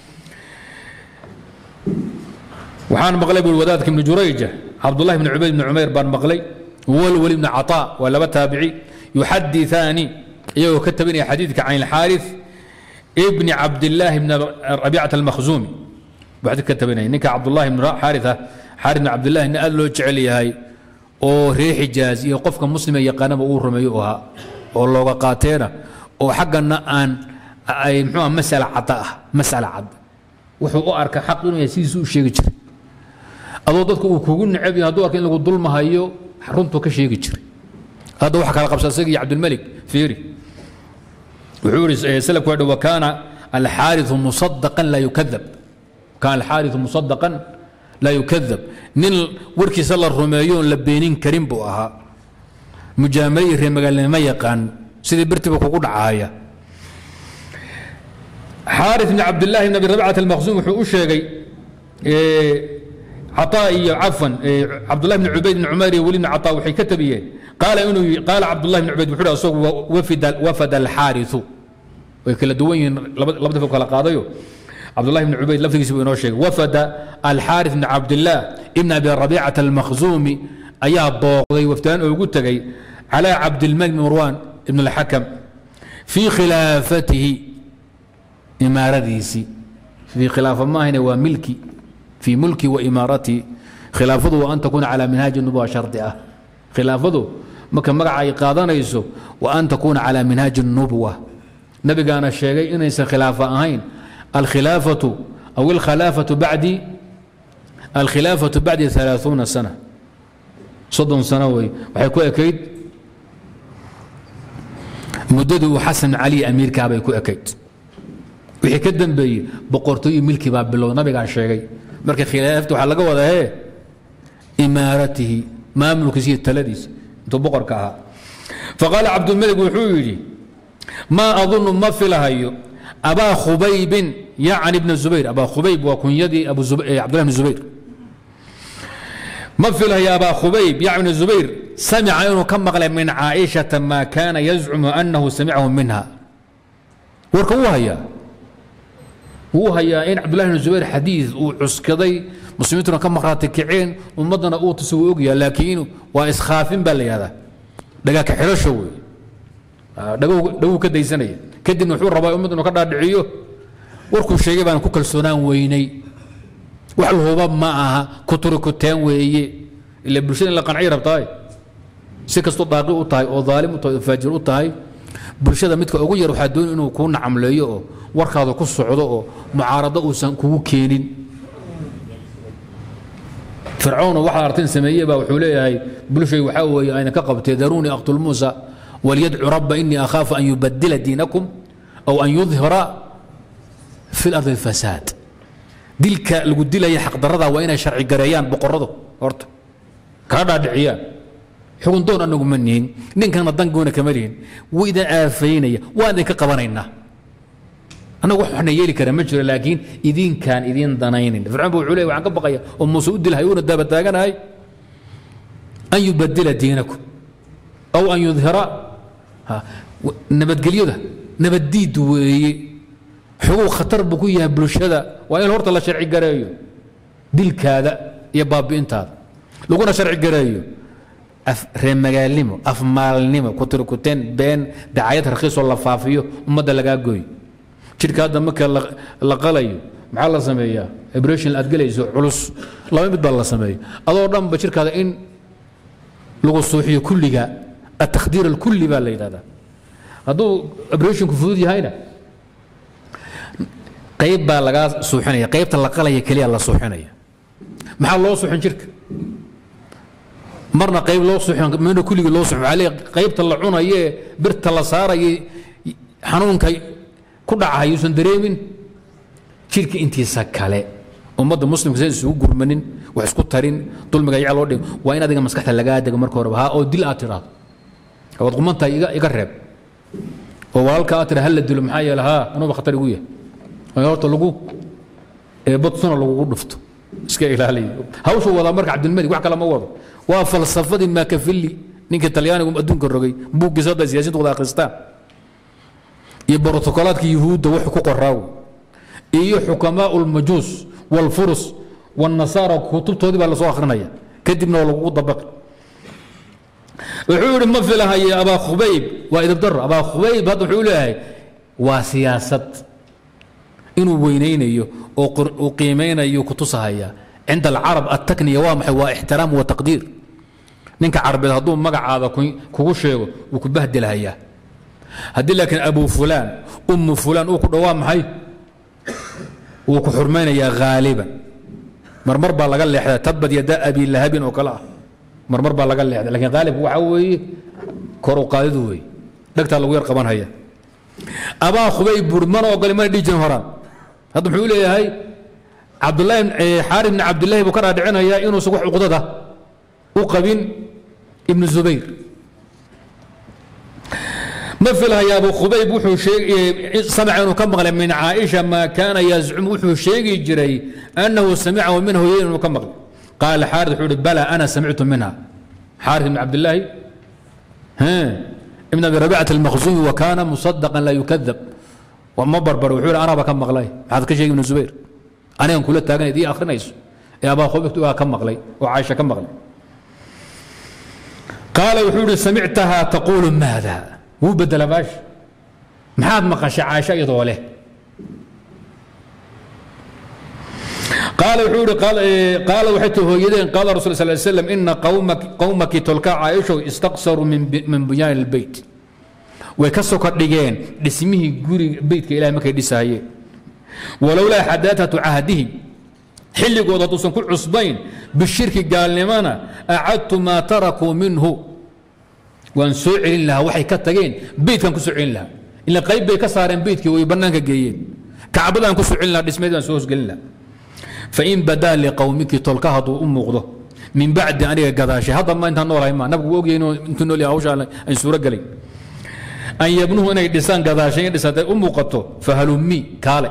وحان مقلي بالودادك بن جريجة عبد الله بن عبيد بن عمير بن مقلي والوليد بن عطاء ولا تابعي يحدثان يو كتبني حديثك عن الحارث ابن عبد الله بن ربيعة المخزومي بعد كتبني نك عبد الله بن حارثة حارث بن عبد الله إن قال له جعلي هاي oo reer xijaaz iyo qofka muslima yaqaanaba uu rumeeyo u ahaa oo looga qaateena oo xaggana aan ay muxuu masala cadda ah masala cad wuxuu u arka xaq inuu yahay sidiisu u sheegi jiray adoo dadku uu kugu necab yahay hadduu arka in lagu dulmahayo runtuu ka sheegi jiray hadda waxa kala qabsa isaga iyo cabdilmalik fiiri wuxuu yidhi salafku waa wa kaana alxaariثu musadaqan laa yukadab kaana alxaariثu musadaqan laa yukadab nin warkiisa la rumeeyo oon la beenin karin buu ahaa mujaamale iyo reer magaalnimo yaqaan sidii birtiba kugu dhacaya xaarث bn cabdillaahi bn abi rabcat almaqsuum wuxuu u sheegay caطaa iyo cafan cabdullahi bn cubayd bn cumayr iyo weli bn caطaa waxay ka tabiyeen qaala inuu qaala cabdullahi bn cubayd wuxuu asagu wafada alxaariثu way kala duwan yihiin laba dafo kala qaadayo cabdullahi bn cubayd laftigiisa buu inoo sheegay wafada alxaariث bn cabdillaah ibn abi rabiicata almakhzuumi ayaa booqday wafdaan oo ugu tegay calى cabdilmalik bn marwan ibn اlxakam fii khilaafatihi imaaradiisii fii khilaafa maahine waa milki fii mulki wa imaaratihi khilaafadu wa an takuuna calى minhaaji nubuwa shardi ah khilaafadu marka magaca ay qaadanayso wa an takuuna calى minhaaji الnubwa nabigaana sheegay inaysan khilaafa ahayn alkhilaafatu aw alkhalaafatu bacdi alkhilaafatu bacdi ثalaaثuuna sana soddon sano wey waxay ku ekayd muddadii uu xasan cali amiirkaa bay ku ekayd wixii ka dambeeyey boqortooyo milki baa bilow nabigaa sheegay marka khilaafta waxaa laga wadaa hee imaaratihi maamulkiisa iyo taladiisa intuu boqorka ahaa faqaala cabdulmalik wuxuu yidhi maa adunu ma filahayo abaa khubaybin yacni bna zubayr abaa khubayb waa kunyadii cabdullah bn zubayr ma filahayo abaa khubayb yacni bna zubayr samica inuu ka maqlay min caaishata maa kaana yazcumu annahu samicahu minha warka wuu hayaa wuu hayaa in cabdullahi bn zubayr xadiid uu cuskaday muslimiintuna ka maqraati kaceen ummaddana uu tusa wuu ogyaha laakiin waa iskhaafin baa la yihahdaa dhagaaka xidhasho wey dhaguu ka daysanaya kadibna wuxuu rabaa ummad inuu ka dhaadhiciyo warkuu sheegay baan ku kalsoonaan weynay wax lahuba ma aha kuturi kuteen weeye ila bulshada in la qancay rabtaay si kastoo daaqi u tahay oo daalim u tahay oo faajir u tahay bulshada midka ugu yar waxaa dooni inuu kuu nacamleeyo oo warkaada ku socdo oo mucaarado uusan kugu keenin fircoon waxaa artin sameeye baa wuxuu leeyahay bulshay waxaa weeye ayna ka qabtee daruunii aqtul muusa walyadcu rabba inii akhaafu an yubadila diinakum aw an yudhira fi lardi alfasaad dilka lagu dilaya xaqdarada waa inay sharci gareeyaan boqoradu horta kaa dhaadhiciyaan xugun doon anagu ma nihin ninkana dangoona kama lihin wuu idin aafaynaya waan idinka qabanaynaa annagu wax waxna yeeli kara ma jiro laakiin idinkaan idin danaynin fircoon ba wuxuu leeyahy waxaan ka baqaya oo muuse u dilhay uuna daaba taaganahay an yubadila diinakum aw an yudhira nabadgelyada nabaddiid weeye xoguu khatar buu ku yahay bulshada waa in horta la sharci gareeyo dilkaada iyo baabi'intaada laguna sharci gareeyo reemagaalnimo afmaalnimo kutirkuteen been dacayad rakhiisoo la faafiyo ummadda lagaa gooyo jidhka hadda marka la qalayo maxaa la sameeyaa abration aad gelayso culus laba mid baa la sameeya adoo dhanba jidhkaada in lagu suuxiyo kulliga التkhdiir الكuli baa la yidhahdaa hadduu abreshinku fudud yahayna qayb baa lagaa suuxinaya qaybta la qalaya keliya la suuxinaya maxaa loo suuxin jirka marna qayb loo suuxin mana kulligii loo suuxin waxaa leeyahay qaybta la cunayee birta la saaraya xanuunka ku dhacahay uusan dareemin jirka intiisa kale ummadda muslimka saysan isugu gurmanin wax isku tarin dulmiga yaca loo dhig waa in adiga maskaxda lagaa dego marka horeba ha oo dil aad tiraahdo waad qumantahay iga iga reeb oo walaalka aad tira hal la dilo maxaa yeele haa anuba khatar igu yahay in horta lagu badsuna lagugu dhufto iska ilaaliyo hawshu wadaa marka cabdilmalik wax kale ma wado waa falsafadii maakafilli ninka talyaanigu adduunka rogay buuggiisa hadda siyaasiintu wada akhristaan iyo brotokolaadka yuhuudda wuxuu ku qoraaw iyo xukamaau lmajuus walfurus والنصارى kutubtoodii baa lasoo akrinaya kadibna waa lagugu dabaqi wuxuu yihi ma filahaye abaa khubayb waa idibdaro abaa khubayb hadda wuxuu leeyahay waa siyaasad inuu weynaynayo oo uu qiimaynayo kutusahaya cinda alcarab attakniya waa maxay waa ixtiraam wa taqdiir ninka carabeed hadduu magacaada kugu sheego wuu ku bahdilhayaa haddii laakiin abu fulaan ummu fulaan uu ku dhowaa maxay wuu ku xurmaynayaa haaliban marmar baa laga leexdaa tabad yada abi lahabin oo kale ah marmar baa laga leexda lakiin haalibku waxaa weeye kor u qaadidu weeye dhegtaa lagu yar qabanhaya abaa khubay buuri mana ogoli mana dhihi jirin horaan hadda muxuu leeyahay cabdullahi xaari bni cabdillahi buu ka dhaadhicinayaa inuusan wax cuqdada u qabin ibnu zubayr ma filhaya abu khubayb wuxuu samica inuu ka maqlay min caaisha maa kaana yazcumu wuxuu sheegi jiray annahu samicahu min hooyayn inuu ka maqlay qaala xaarid wuxuu ihi bala ana samictu minha xaarid ibn cabdillaahi ibn abi rabicat almakhzumi wa kaana musadaqan laa yukadab ma barbar wuxuu ihi anaba ka maqlay maxaad ka sheegi ibnu zubayr anigan kula taagan idii akhrinayso ee abaa khubayb waa ka maqlay oo caaisha ka maqlay qaala wuxuu ihi samictaha taquulu maada wuu bedela baash maxaad maqashay caaisha iyadoo leh qaala wuxuu ihi qaala waxay tii hooyadeen qaala rasul sal ly slam ina qowmaki tolka caaishow istaqsaruu min bunyaani lbeyt way ka soka dhigeen dhismihii guriga beytka ilahay markay dhisahayeen walowlaa xadaatatu cahdihim xilligood hadduusan ku cusbayn bishirki gaalnimana acadtu maa tarakuu minhu waan soo celin lahaa waxay ka tageen beydkan ku soo celin lahaa ila qayb bay ka saareen beydkii way bannaanka geeyeen kacbadaan ku soo celin lahaa dhismeed baan soo hosgelin lahaa fain badaa liqowmiki tolka hadduu u muuqdo min bacdi aniga gadaashay hadda ma intaan noolahay ma nabigu wuu ogyahay intuu nool yahay hawshaan ay suuro gelay an yabnuhu inay dhisaan gadaashay in dhisatay u muuqato fahalummi kaale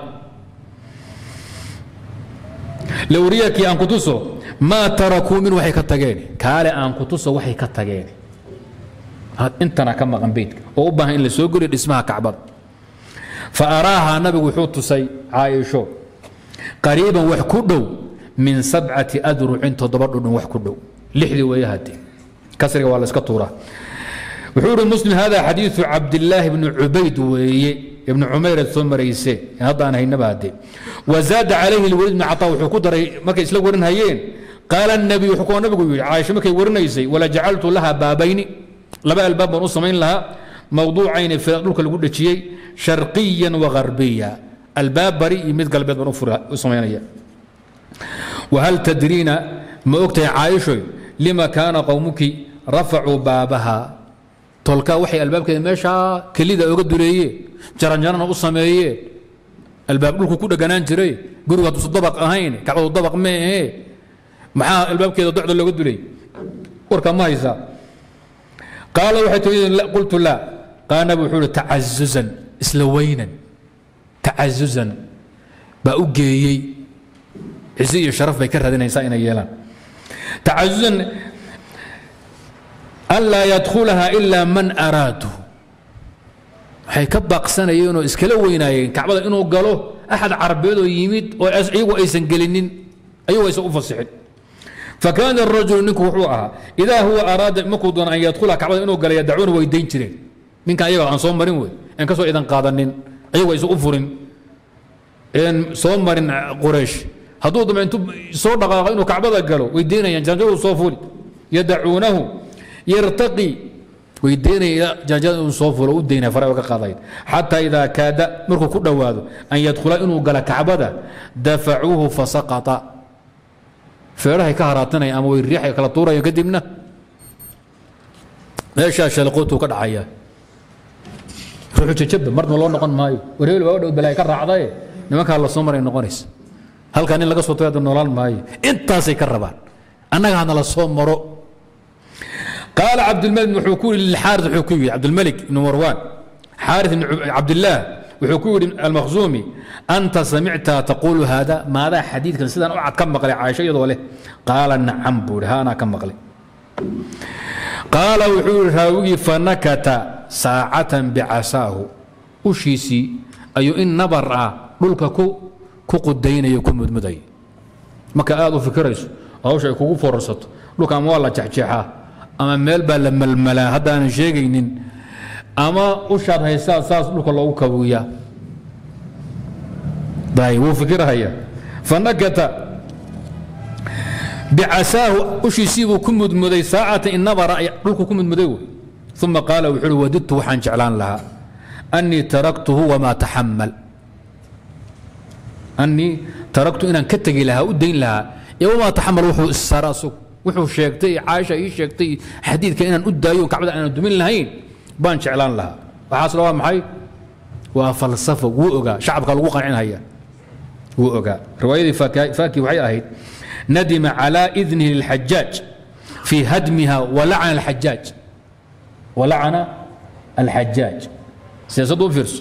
lawriyakii aan ku tuso maa tarakuu min waxay ka tageen kaale aan ku tuso waxay ka tageen intana ka maqan beydka oo u baahan in la soo geliyo dhismaha kacbada fa araahaa nabigu wuxuu tusay caaisho qariiban wax ku dhow min sabcati adrucin toddoba dhudhun wax ku dhow lixdii weeye hade kasriga waa la iska tuuraa wuxuu ihi muslim hada xadiiثu cabdillaahi bni cubayd weeye ibnu cumayr aad soo marayse hadda aan haynaba hade wazaada calayhi lwaliid bni caطaa wuxuu ku daray markay isla warinhayeen qaala الnabiy wuxuu kuwa nabigu yidhi caaisha markay warinaysay wala jacaltu laha baabayni laba albaab baan u samayn lahaa mawduucayni fira dhulka lagu dhejiyey sharqiyan wa garbiya albaab bari iyo mid galbeed baan u samaynaya wahal tadriina ma ogtahay caaishoy lima kaana qowmuki rafacuu baabaha tolkaa waxay albaabkeeda meeshaa kelida oga duleeyeen jaranjarana u sameeyeen albaab dhulku ku dheganaan jiray gurigu hadduusan dabaq ahayn kacbadu dabaq ma ahee maxaa albaabkeeda docda looga dulay warkaa ma haysaa qaala waxay tii qultu laa qaala nabi wuxuu ihi tacazuzan isla weynan tacazuzan baa u geeyey cizi iyo sharaf bay ka raadinaysaa inay yeelaan tacazuzan anlaa yadkhulaha ilaa man araadu waxay ka baaqsanayeen oo iskala weynaayeen kacbada inuu galo axad carabeed oo yimid oo iyagu aysan gelinin ayagu aysan u fasixin fakaana arajulu ninku wuxuu ahaa idaa huwa araada markuu doona an yadkhula kacbada inuu gala yadacuuna way dayn jireen ninkan ayaga aan soo marin wey aan kasoo idan qaadanin ayagu aysan u furin een soo marin quraysh hadduu dama intuu soo dhaqaaqo inuu kacbada galo way daynayaan janjadu soo fuli yadacuunahu yartaqi way daynaya janjada inuu soo fulo u daynaya fara ka qaadayn xataa idaa kaada markuu ku dhowaado an yadkhula inuu gala kacbada dafacuuhu fasaqata feerahay ka haraatinaya ama way riixay kala tuuraya kadibna meeshaa shalaqootuu ka dhacaya ruuxu jajaba marna loo noqon maayo warheel waa dhow balaay ka raacdaye nimankaa la soo maray noqonaysa halkaa nin laga soo tagay noolaan maayo intaasay ka rabaan annaga hana la soo maro qaala cabdilmalik wuxuu ku yidhi lilxaaris wuxuu ku yidhi cabdilmalik ibnu marwaan xaaris ibn cabdillaah wuxuu ku yidhi almakhzuumi anta samicta taquulu haada maadaa xadiidkan sidaan u cad ka maqlay caaisho iyadoo leh qaala nacam buu yidhi ha anaa ka maqlay qaala wuxuu yidhi raawigii fanakata saacatan bicasaahu ushiisii ayuu in nabar ah dhulka ku ku qudaynayo ku mudmuday marka aad u fikirayso hawsha ay kugu fororsato dhulka ama waa la jexjeexaa ama meel baa la malmalaa haddaanan sheegaynin ama ushaad haysaa saas dhulka loogu kabuyaa day wuu fikirhaya fanakata bicasaahu ushiisii buu ku mudmuday saacatan in nabara dhulku ku mudmuday wey uma qaala wuxuu uhi wadidtu waxaan jeclaan lahaa annii taraktuhu wamaa taxamal annii taraktu inaan ka tegi lahaa u dayn lahaa ee wamaa taxamal wuxuu issaara asug wuxuu sheegtay caaisha ii sheegtay xadiidka inaan u daayo kacbada aanan dumin lahayn baan jeclaan lahaa waxaasna waa maxay waa falsafo wuu ogaa shacabka lagu qancinhaya wuu ogaa riwaayadii faaki waxay ahayd nadima calaa idnihi lilxajaaj fii hadmiha walacana alxajaaj walacana alxajaaj siyaasaddu u fiirso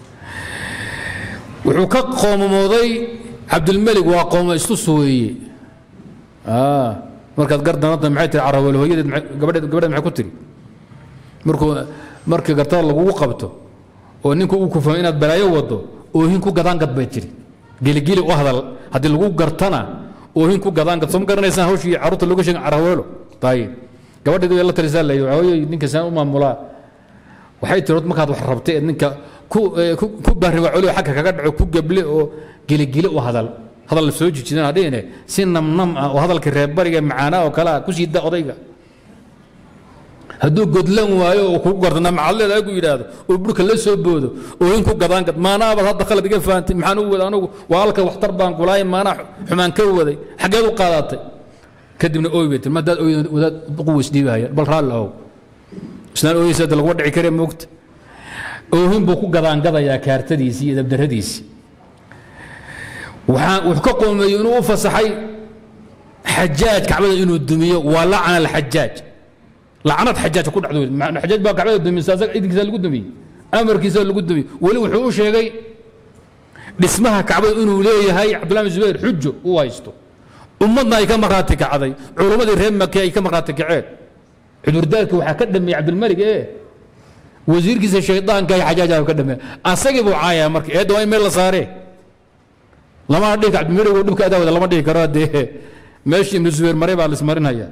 wuxuu ka qoomamooday cabdilmelig waa qooma istus weeye markaad gardanada maxay tiri carawel hooyadeed gabadheed gabadheed maxay ku tiri markuu markii gartada lagugu qabto oo ninku uu ku fahmo inaad balaayo wado oohin ku gadaan gad bay tiri geligeli u hadal haddii lagu gartana oohin ku gadaan gad soo ma garanaysaan hawshii carruurta looga sheegin caraweelo tayib gabadheed way la talisaa la hooyay ninka saan u maamulaa waxay tiri markaad wax rabtay eed ninka ku ku baariba coliyo xagga kaga dhaco ku gable oo geligeli u hadal hadal la soo jijidan hadhihine si namnam ah oo hadalkii reerbariga macaanaa oo kale ah ku sii da odayga hadduu godlan waayo oo kugu gartana macadleed ay ku yidhaahdo oo burka la soo boodo oo in ku gadaan gad maanaabaad hadda khalad iga fahamtay maxaan u wada anugu waa halka waxtar baan kulaay maanaa xumaan ka waday xaggeed u qaadatay kadibna ooy bay tiri ma haddaad ooydan wadaad quways dhiibahaya bal raalli ahow islaan ooyeysa hadda laguma dhici kare moogta oohin buu ku gadaangadayaa kaartadiisii iyo dabdaradiisii waxaa wuxuu ka qoomeeyey inuu u fasaxay xajaaj kacbada inuu dumiyo waa lacana alxajaaj lacnad xajaaj ku dhacdo xajaaj baa kacbada dumisa asaga idinkiisa lagu dumiyey amarkiisa lagu dumiyey weli wuxuu u sheegay dhismaha kacbada inuu leeyahay cabdullahi bin zubayr xujo uu haysto ummadna ay ka markhaati kacday culummadii reer maki ay ka markhaati kaceen cudurdaarka waxaa ka dhameeyey cabdilmalik ee wasiirkiisa shaydaanka ay xajaajaa ka dhameey asagii buu caayaya marka eedda waa in meel la saaree lama dhihi cabdilmalik oo dhibka adaawada lama dhihi karo dee meeshii ibnu zubayr maray baa lismarinaya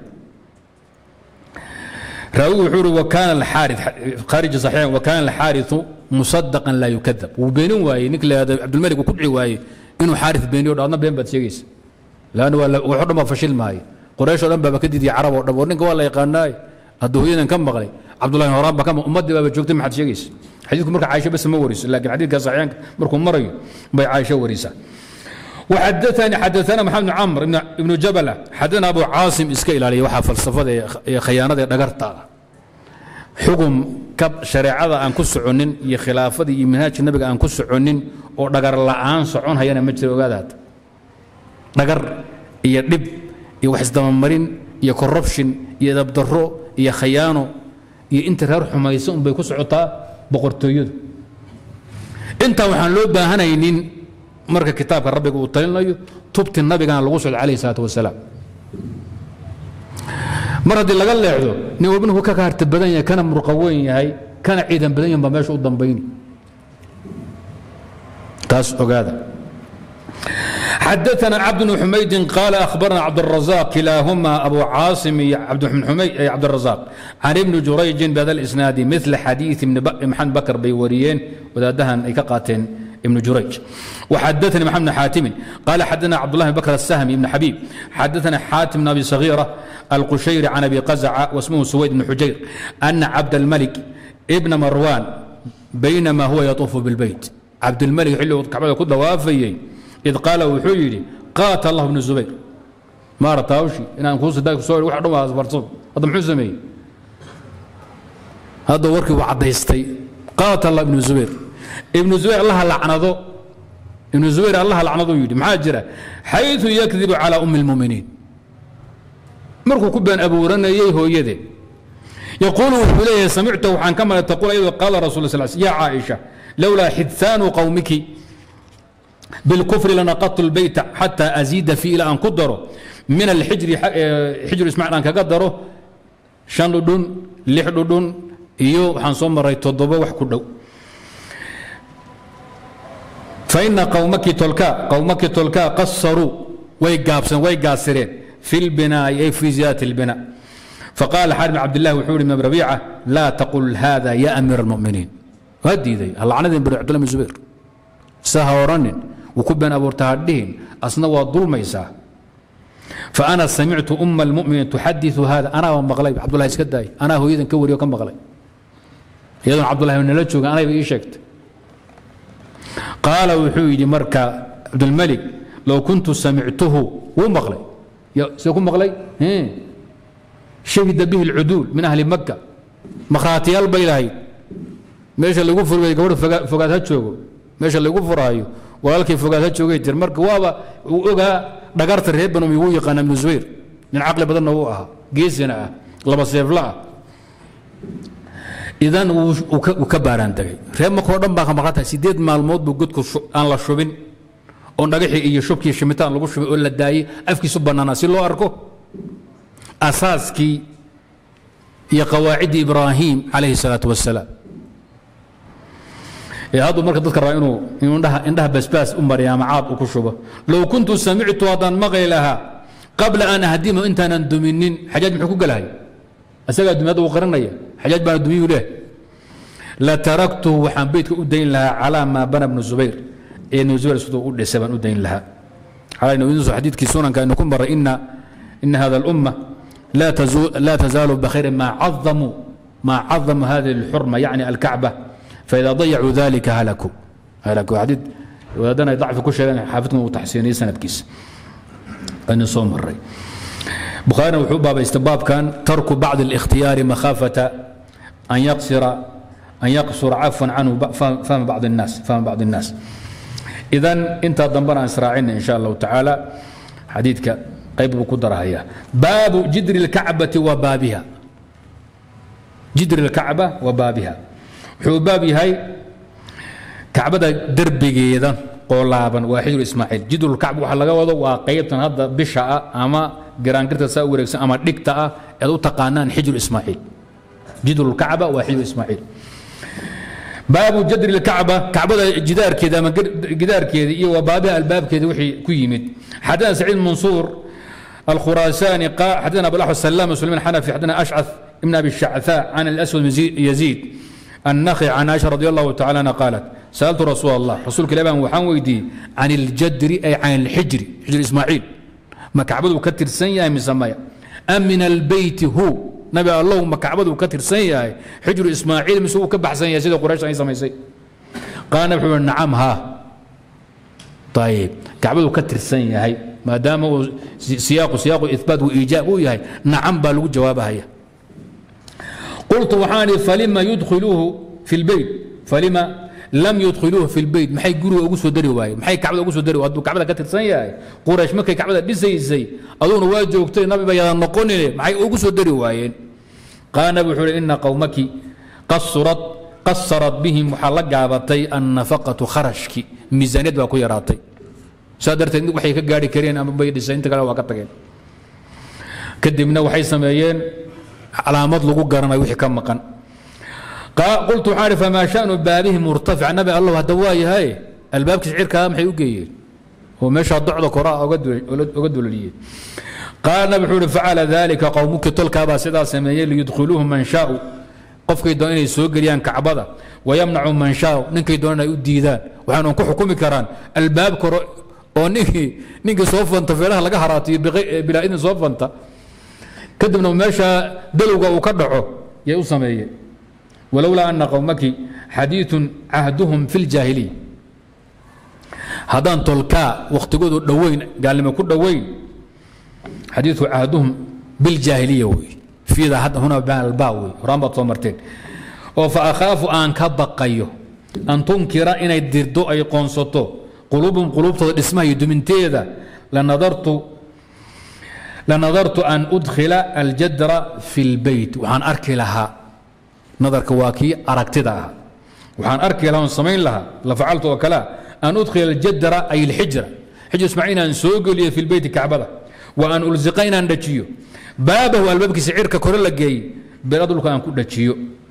raawigu wuxuu uhi wakaana alxaarid khaariji saxiixan wakaana alxaariثu musadaqan laa yukadab wuu beenin waayey ninka la yihahdo cabdilmalik uu ku dhici waayey inuu xaaris beeniyo dho adna been baad sheegaysa laanna waa waxo dhan baa fashil maayo qoraysh oo dhan baaba ka diidiya carab oo dhan war ninka waa la yaqaanaaye hadduu hooyadan ka maqlay cabdullahi horaan baa ka maqlay ummaddii baaba joogtay maxaad sheegaysa xadiidku marka caaisha bas ma wariso laakiin xadiidka saxiixaanka markuu marayo bay caaisha warisaa وحدثني حدثنا محمد بن عمرو بن ابن جبله حدثنا ابو عاصم اسك الى وحا فلسفه خيانه دغرتا حكم كب شريعه ان كسعنين يا خلافه يا منهاج النبي ان كسعنين oo dhagar la'aan socon hayana ma jiro ogaadaad dhagar iyo dhib iyo wax isdabamarin iyo corruption iyo dabdaro iyo khayaano iyo inta reer xumayso unbay ku socotaa boqortooyadu intaa waxaan loo baahanaynin marka kitaabka rabbiga uu talinayo tubti nabigana lagu socdo calayhi salaatu wasalaam mar haddii laga leexdo nin walba ninku ka kaarta badan yahay kana murqa weyn yahay kana ciidan badan yahay baa meesha u dambayni taas ogaada حدثنا عبد بن حميد قال اخبرنا عبد الرزاق كلاهما ابو عاصم عبد بن حميد عبد الرزاق عن ابن جريج بهذا الاسناد مثل حديث ابن محمد بكر بيوريين وذا دهن اي كقاتين ابن جريج وحدثني محمد بن حاتم قال حدثنا عبد الله بن بكر السهمي بن حبيب حدثنا حاتم بن ابي صغيره القشيري عن ابي قزعه واسمه سويد بن حجير ان عبد الملك ابن مروان بينما هو يطوف بالبيت عبد الملك حلو كعبه كل وافيي إذ قال وحيري قاتل الله بن الزبير ما رتاوشي إن أنا كوس داك سؤال واحد ما أصبرتهم هذا محو سمي هذا وركي وعديستي قاتل الله بن الزبير ابن الزبير الله لعنده ابن الزبير الله لعنده يدي محاجرة حيث يكذب على أم المؤمنين مركو كبان أبو رنا يهو يدي يقول إليه سمعته عن كما تقول أيضا قال رسول الله صلى الله عليه وسلم يا عائشة لولا حدثان قومك بالكفر لنقضت البيت حتى أزيد فيه إلى أن قدره من الحجر حجر إسماعيل أن كقدره شان لدون لح لدون iyo waxaan soo maray toddoba wax ku dhow faina qawmaki tolka qawmaki tolka qasaruu way gaabsan way gaasireen fi lbinaa'i ay fi ziyadati اlbina faqala xaar bn cabdillahi wuxuu yidhi ibn rabiica laa taqul hada ya amiir almuminiin waa diiday halacnadin bari cabdullah bin zubayr sa ha oranin wuu ku been abuurta ha dhihin asna waa dulmaysaa faana samictu uma almuminiin tuxadiثu hada anaa maqlay cabdullahi iska daay anaa hooyadan ka wariyo ka maqlay iyadoon cabdullahi nala jooga anayba ii sheegtay qaala wuxuu yidhi marka cabdulmalik low kuntu samictuhu wuu maqlay see ku maqlay shahida bihi alcuduul min ahli maka makhraatiyaal bay lahayd meesha lagu furgay gabadh fogaad ha joogo meesha lagu furaayo walaalkay fogaad ha joogay jir marka waaba uu ogaa dhagarta reer banum igu yaqaana ibnu zubayr nin caqli badanna uu ahaa geesina ah laba seefla ah idan wuu ka baaraan tegay reer markoo dhan baa ka maqan tahay sideed maalmood buu godku aan la shubin oon dhagaxii iyo shubkii shimitaan lagu shubay oo la daayey afkiisu bannaanaa si loo arko asaaskii iyo qawaaciddii ibraahim calayhi salaatu wasalaam hadduu marka dadka rabaa inuu indhaha basbaas u mariya ama caad u ku shubo low kuntu samictu haddaan maqli lahaa qabla an ahdima intaanan duminin xajaaj muxuu ku gelahay isagaa dumi hadda uu qarinaya xajaaj baana dumiyuu leh lataraktuhu waxaan beytka u dayn lahaa calaa maa bana bnu zubayr ee ibnu zubayr siduu u dhisay baan u dayn lahaa xalaynawidisu xadiidkii sunanka aynu ku maray ina ina hada alumma laa tazaalu bikhayrin maa cadamuu maa cadamu hadihi alxurma yacni alkacba فإذا ضيعوا ذلك هلكوا هلكوا حديث ودنا ضعف كل شيء حافظكم وتحسيني سنة كيس أن صوم الري بخاري وحب باب استباب كان ترك بعض الاختيار مخافة أن يقصر أن يقصر عفوا عنه فهم بعض الناس فهم بعض الناس إذا أنت ضمبنا إسراعين إن شاء الله تعالى حديثك قيب بقدرها هي باب جدر الكعبة وبابها جدر الكعبة وبابها wuxuu baab yahay kacbada derbigeeda qoolaaban waa xijru ismaaciil jidrulkacba waxa laga wado waa qaybtan hadda bisha ah ama giraangirta saa u wareegsan ama dhigta ah eed u taqaanaan xijru ismaaciil jidrulkacba waa xijru ismaaciil baabu jadri lkacba kacbada jidaarkeeda ama gidaarkeeda iyo waa baabiha albaabkeeda wixii ku yimid xadana saciid mansuur الخراساني قال حدثنا ابو الاحوص سلام سليمان حنفي حدثنا اشعث ابن ابي الشعثاء عن الاسود يزيد النخع عن عائشة رضي الله تعالى عنها قالت سألت رسول الله رسولك الأبان وحان ويدي عن الجدر أي عن الحجر حجر إسماعيل ما كعبده كتر سنيا من سمايا أم من البيت هو nabi allow ma kacbadu ka tirsan yahay xijru ismaaciil mise uu ka baxsan yahay sida quraysh ay samaysay qaala nabi wuxuu nacam haa ayib kacbadu ka tirsan yahay maadaama uu siyaaqu siyaaqu ihbaat wa iijaab uu yahay nacam baa lagu jawaabahaya qultu waxaan ihi falima yudkhiluuhu fi lbeyt falima lam yudkhiluuhu fi lbeyt maxay guriga ugu soo dari waayeen maxay kacbada ugu soo dari hadduu kacbada ka tirsan yahay quraysh markay kacbada dhisaysay aduguna waa joogtay nabiba yaadan noqonine maxay ugu soo dari waayeen qaala nabi wuxuu ihi ina qowmaki qasurat qasarat bihim waxaa la gaabatay annafaqatu kharashki miisaaniyad baa ku yaraatay saa darteed waxay ka gaari kareen ama bay dhisay inta kale waa ka tageen kadibna waxay sameeyeen calaamad lagu garanayo wixii ka maqan qultu waxaan ihi famaa shanu baabihi murtafic nabi allah hadda waa yahay albaabkiisa cirkaa maxay u geeyeen oo meeshaa docda koraa oga duloliyey qaala nabi wuxuu ihi facala dalika qowmuki tolkaabaa sidaa sameeyey liyudkhiluuhu man shaau qofkay doon inay soo geliyaan kacbada wayamnacu man shaau ninkay doon inay u diidaan waxaan ku xukumi karaan albaab koro oo ninkii ninkii soo fanta feelaha laga haraatiyo bilaa idin soo fanta kadibna meesha dalowga uu ka dhaco yay u sameeyeen walowlaa ana qowmaki xadiiثun cahduhum fi اljaahiliya haddaan tolkaa wakhtigoodu dhoweyn gaalnimo ku dhoweyn xadiiثu cahduhum biljaahiliya wey fiida hadda huna baalbaa wey horaan baad soo marteen oo fa akhaafu aan ka baqayo an tunkira inay dirdo ay qoonsato quluubum quluubtooda dhismaha iyo duminteeda lanadartu lanadartu an udkhila aljadra fi اlbeyt waxaan arki lahaa nadarka waa kii aragtida ah waxaan arki lahaa on samayn lahaa la facaltu oo kalea an udkhila aljadra ay اlxijra xijr ismaaciil inaan soo geliyo fi lbeyti kacbada wa an ulziqa inaan dhajiyo baabahu albaabkiisa cirka kore la geeyey beera dhulka aan ku dhajiyo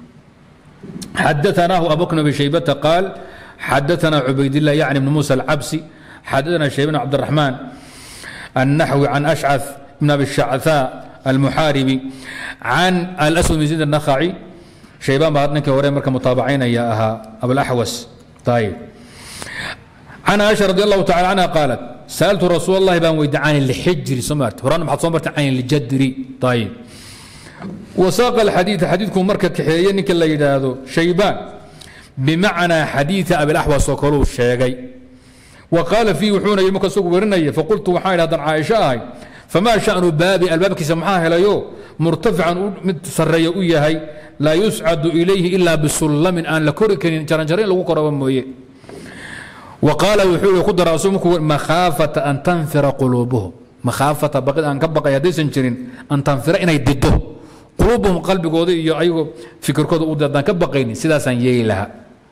xadaanaahu abubakr abi shaybata qaal xadaana cubaydillah yacni bn muusa alcabsi xadaana shaybana cabdiraxmaan النحوي عن أشعث بن أبي الشعثاء المحاربي عن الأسود بن زيد النخعي شيبان بعد نك وري مركه متابعين يا أها أبو الأحوس طيب عن عائشة رضي الله تعالى عنها قالت سألت رسول الله بان ويد عن الحجر سمعت هران محط صمرت عن الجدر طيب وساق الحديث حديثكم مركة كحيين نك اللي يدادو شيبان بمعنى حديث أبي الأحوس وكلو الشيغي وقال فيه وحونا يمك سوق ورنية فقلت وحايل هذا عائشة هاي فما شأن بابي الباب كسمحاه ليو مرتفعا متسري هي لا يسعد إليه إلا بسلم أن لكرك جرنجرين لو قرب مويه وقال وحول قدر رسولك مخافة أن تنفر قلوبهم مخافة بقد أن كبقى يدي سنجرين أن تنفر إن يدده قلوبهم قلب قوضي أيوه فكر كود أودة كبقيني سيدا سن يلها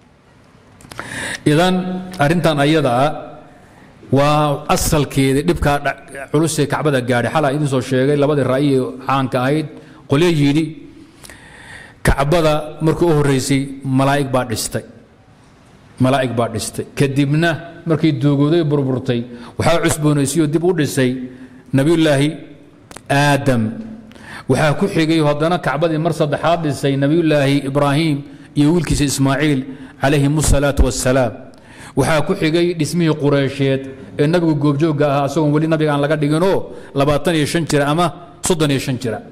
إذن أرنتان أيضا waa asalkeeda dhibkaa culusee kacbada gaadhay xalaa idin soo sheegay labadii ra'yi caanka ahayd qolyo yidhi kacbada markii u horreysay malaa'ig baa dhistay malaa'ig baa dhistay kadibna markay duugooday burburtay waxaa cusboonaysayoo dib u dhisay nebiyullaahi aadam waxaa ku xigay haddana kacbadii mar saddexaad dhisay nebiyullaahi ibraahim iyo wiilkiisa ismaaciil calayhim asalaatu wassalaam waxaa ku xigay dhismihii qureysheed ee nabigu goobjoogga ahaa asagoon weli nabiga aan laga dhiginoo labaatan iyo shan jira ama soddon iyo shan jira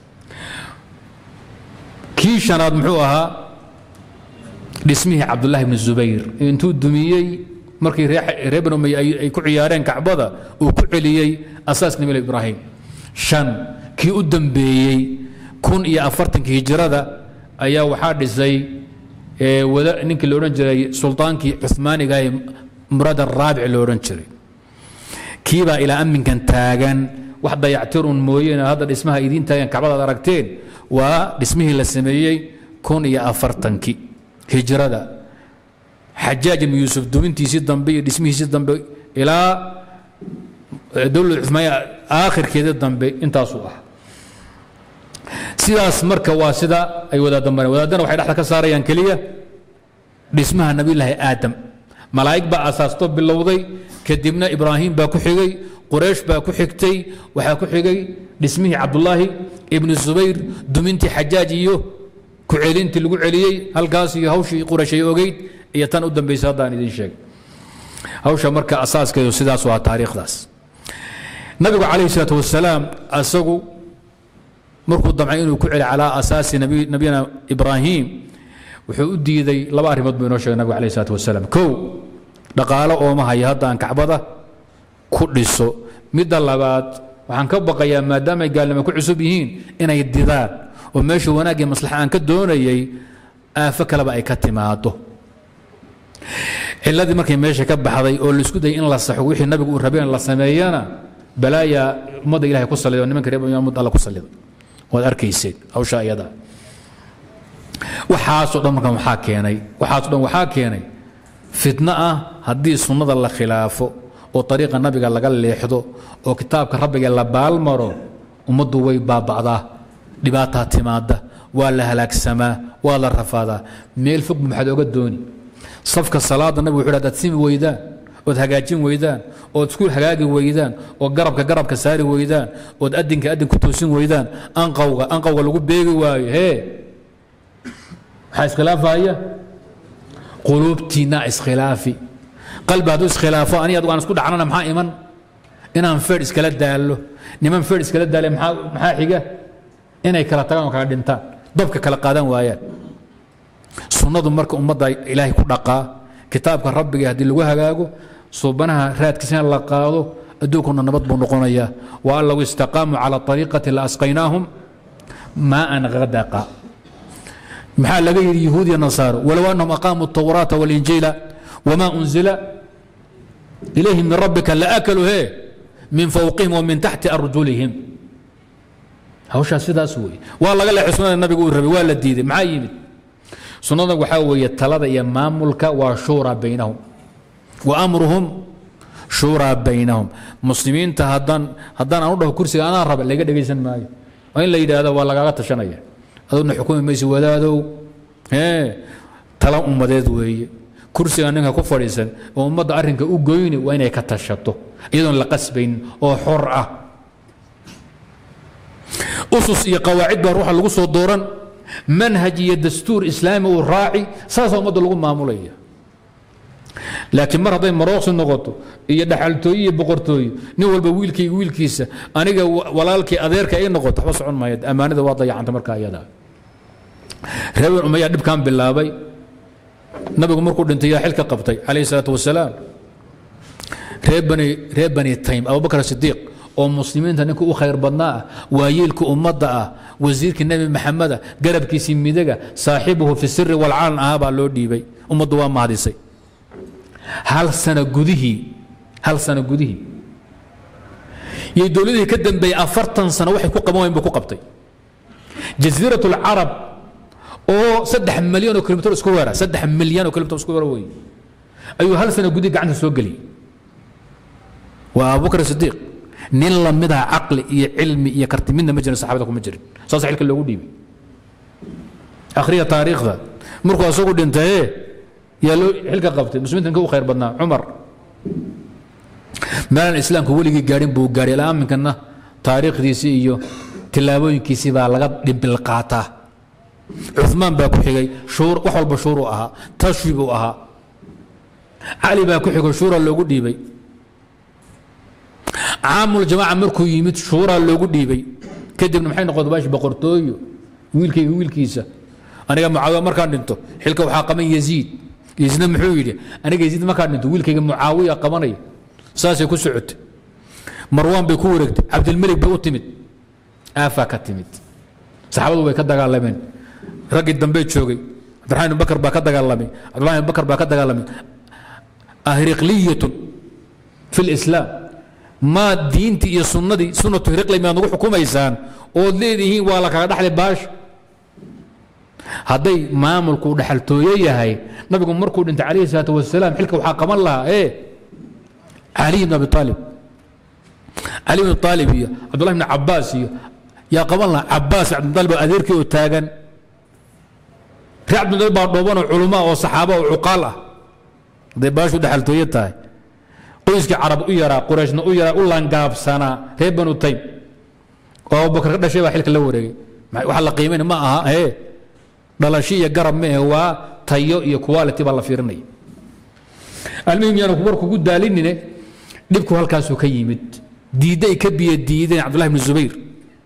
kii shanaad muxuu ahaa dhismihii cabdullaahi bni zubayr intuu dumiyey markii reer bani umey ay ku ciyaareen kacbada uu ku celiyey asaas nabi ibraahim shan kii u dambeeyey kun iyo afartankii hijrada ayaa waxaa dhisay ninkii la odhan jiray sultaankii cumaaniga ee murad araabic lo odhan jiray kiibaa ilaa amminkan taagan wax dayactirun mooyeene hadda dhismaha idiin taagan kacbadaad aragteen waa dhismihii la sameeyey kun iyo afartankii hijrada xajaaj ibnu yuusuf dumintiisii dambe iyo dhismihiisii dambe ilaa dowlad cumaaniya aakhirkeedii dambe intaasuu ah sidaas marka waa sida ay wadaadda mareen wadaadana waxay dhexda ka saarayaan keliya dhismaha nabiyullaahi aadam malaa'ig baa asaasto bilowday kadibna ibraahim baa ku xigay quraysh baa ku xigtay waxaa ku xigay dhismihii cabdullaahi ibnu zubayr dumintii xajaaj iyo ku celintii lagu celiyey halkaas iyo hawshii quraysh ay ogeyd iyo tan u dambaysay haddaan idiin sheegay hawsha marka asaaskeedu sidaas waa taariikhdaas nabigu calayhi salaatu wasalaam asagu markuu damcay inuu ku celi calaa asaasi nabiyina ibraahim wuxuu u diiday laba arrimood buu inoo sheegay nabigu alayh isalaatu wasalaam kow dhaqaalo ooma haya hadda aan kacbada ku dhiso midda labaad waxaan ka baqayaa maadaamay gaalnimo ku cusub yihiin inay didaan oo meesha wanaagii maslaxa aan ka doonayay aafo kaleba ay ka timaado ciladii markay meesha ka baxday oo laisku dayay in la saxo wixii nabigu uu rabeen la sameeyana balaaya ummadda ilahay ku saliday oo nimanka reer ummad alla ku saliday waad arkayseen hawsha iyada waxaasoo dhan markan waxaa keenay waxaasoo dhan waxaa keenay fitno ah haddii sunnada la khilaafo oo ariiqa nabiga laga leexdo oo kitaabka rabbiga la baalmaro ummaddu way baaba'daa dhibaataa timaada waa la halaagsamaa waa la rafaadaa meel fogba maxaad oga dooni safka salaada nabigu wuxu hadaad simi weydaan ood hagaajin weydaan ood isku hagaagi weydaan oo garabka garabka saari weydaan ood adinka adin ku toosin weydaan anqawga anqawga lagu beegi waayo hee maxaa iskhilaafaya quluubtiinna iskhilaafi qalbi hadduu iskhilaafo ani adugu aan isku dhacnana maxaa iman inaan feer iskala daallo niman feer iskala daale maxaa xiga inay kala tagaan oo kala dhintaan dabka kala qaadan waayaan sunnadu marka ummadda ilaahay ku dhaqaa kitaabka rabbiga haddii lagu hagaago suubanaha raadkiisana la qaado adduunkuna nabad buu noqonayaa wa an low istaqaamuu cala ariiqati la asqaynaahum maaan hadaqa maxaa laga yidhi yahuud iyo nasaaro walow annahum aqaamuu الtawraata waاlinjiila wma unzila ilayhim min rabbika laakaluu he min fowqihim wa min taxti arjulihim hawshaa sidaas weeye waa laga leexay sunada nabigu uu rabay waa la diiday maxaa yimid sunnada waxaa weeye talada iyo maamulka waa shuuraa baynahum wa amruhum shuuraa baynahum muslimiinta haddaan haddaan aan u dhaho kursiga anaa raba laga dhegaysan maayo waa in la yidhaahdo waa lagaaga tashanaya adugna xukumi maysi wadaadow ee tala ummadeed weeye kursiga ninka ku fadhiisan oo ummadda arrinka u goyni waa inay ka tashato iyadoon la qasbayn oo xor ah usus iyo qawaacid baa ruuxa lagu soo dooran manhaj iyo dastuur islaami uu raaci saasaa ummadda lagu maamulaya laakiin mar hadday marooqsi noqoto iyo dhaxaltooye iyo boqortooye nin walba wiilkayga wiilkiisa aniga walaalkii adeerka ay noqoto waxba socon maayo ammaanada waa dayacanta markaa iyada reer umaya dhibkan bilaabay nabigu markuu dhintay yaa xilka qabtay calayhi salaatu wasalaam reer bani reer bani taym abubakar sidiiq oo muslimiinta ninka u khayr badnaa ah waayeelka ummadda ah wasiirkii nebi maxameda garabkiisii midaga saaxibuhu fi siri walcalan ahaa baa loo dhiibay ummaddu waa mahadisay hal sano gudihii hal sano gudihii iyo dowladihii ka dambeeyey afartan sano waxay ku qaban wayn buu ku qabtay jasiirat alcarab oo saddex milyan oo kilomitr isku weera saddex milyan oo kilomitr isku weera wey ayuu hal sano gudihi gacanta soo geliyey waa abubakar sidiiq nin lamidaa caqli iyo cilmi iyo karti midna ma jirin saxaabada kuma jirin saas xilka loogu dhiibay akhriya taariikhda markuu asagu dhintaye yaa loo xilka qabtay muslimiinta ninka u khayr badnaa cumar meelaan islaamku weligii gaadhin buu gaadhay ilaa aminkana taariikhdiisii iyo tillaabooyinkiisii baa laga dhimbil qaataa cumaan baa ku xigay wax walba shuuruu ahaa tashwi buu ahaa cali baa ku xigay shuura loogu dhiibay caamul-jamaaca markuu yimid shuuraa loogu dhiibay kadibna maxay noqotay baashi boqortooyo wiilkayga wiilkiisa aniga mucaawiya markaan dhinto xilka waxaa qaban yaziid yaziidna muxuu yidhi aniga yaziid markaan dhinto wiilkayga mucaawiya qabanaya saasay ku socotay marwaan bay ku wareegtay cabdilmelik bay u timid aafaa ka timid saxaabadu way ka dagaalameen raggii dambe joogay cabdiraxmaan ibn bakar baa ka dagaalamay cabdiraxmaan ibn bakar baa ka dagaalamay ahriqliyatun fi lislaam maa diintii iyo sunnadii sunnatu hiriqli miyaad nagu xukumaysaan ood leedihiin waa la kaga dhaxlay baasha hadday maamulku dhaxaltooye yahay nabigu markuu dhintay calayhi salaatu wasalaam xilka waxaa qaban lahaa ee cali ibn abi aalib cali ibn aalib iyo cabdullahi ibn cabaas iyo yaa qaban lahaa cabaas cabdimudalib oo adeerkii oo taagan ree cabdimudalib baa dhooban oo culumaa oo saxaaba oo cuqaal ah hadday baashu dhaxaltooye tahay qoyskii carab u yaraa qurayshna u yaraa u langaabsanaa reer banu taym oo abubakar ka dhashay baa xilka la wareegay waxa la qiimayna ma aha ee dhalasho iyo garab ma ahe waa tayo iyo quality baa la fiirinaya almuhim yaanu war kugu daalinine dhibku halkaasuu ka yimid diidday ka biyo diideen cabdullahi bni zubayr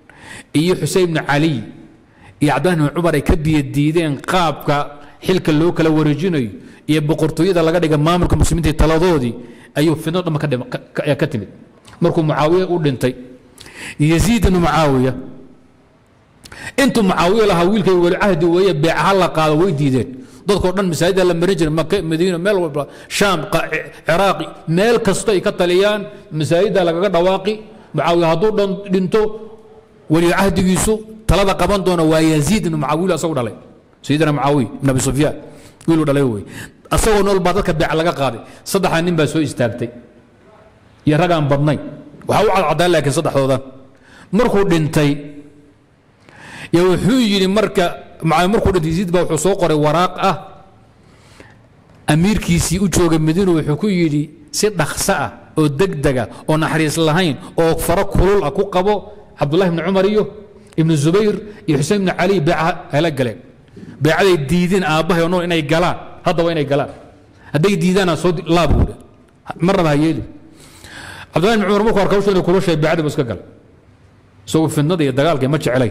iyo xusein ibnu cali iyo cabdillahi ibnu cumar ay ka biyadiideen qaabka xilka loo kala wareejinayo iyo boqortooyada laga dhiga maamulka muslimiinta iyo taladoodii ayuu fidno dhamma ka dhima- ka- ka- ka timid markuu mucaawiya u dhintay yaziid ibnu mucaawiya intuu mucaawiya lahaa wiilkay weli cahdi weeye beecaha la qaado way diideen dadkoo dhan masaajida la marin jiray maka madiina meel walba shaam qa- ciraaqi meel kasto ay ka taliyaan masaajida lagaga dhawaaqi mucaawiya hadduu dhan dhinto weli cahdigiisu talada qaban doona waa yaziid ibnu mucaawiya asagu dhalay sayidina mucaawiya ibn abi sufyaan wiiluu dhalay wey asagoo nool baa dadka beec laga qaaday saddexdaa nin baa soo istaagtay iyo ragaan badnayn waxaa u cadcadaan laakiin saddexdoodan markuu dhintay yo wuxuu yidhi marka macaa markuu dhintay yaziid baa wuxuu soo qoray waraaq ah amiirkiisii u jooga madiina wuxuu ku yidhi si dhakso ah oo degdega oo naxariis lahayn oo faro kulul ah ku qabo cabdullahi ibni cumar iyo ibnu zubayr iyo xusein ibni cali beeca hala galeen beecaday diideen aabbahay oo nool inay galaan hadda waa inay galaan hadday diidaana soo laabuudha marnaba ha yeeli cabdullahi ibni cumar markuu arka hawsha inay kula sheegay beecadii buu iska galay isagoo fidnada iyo dagaalka ma jeclay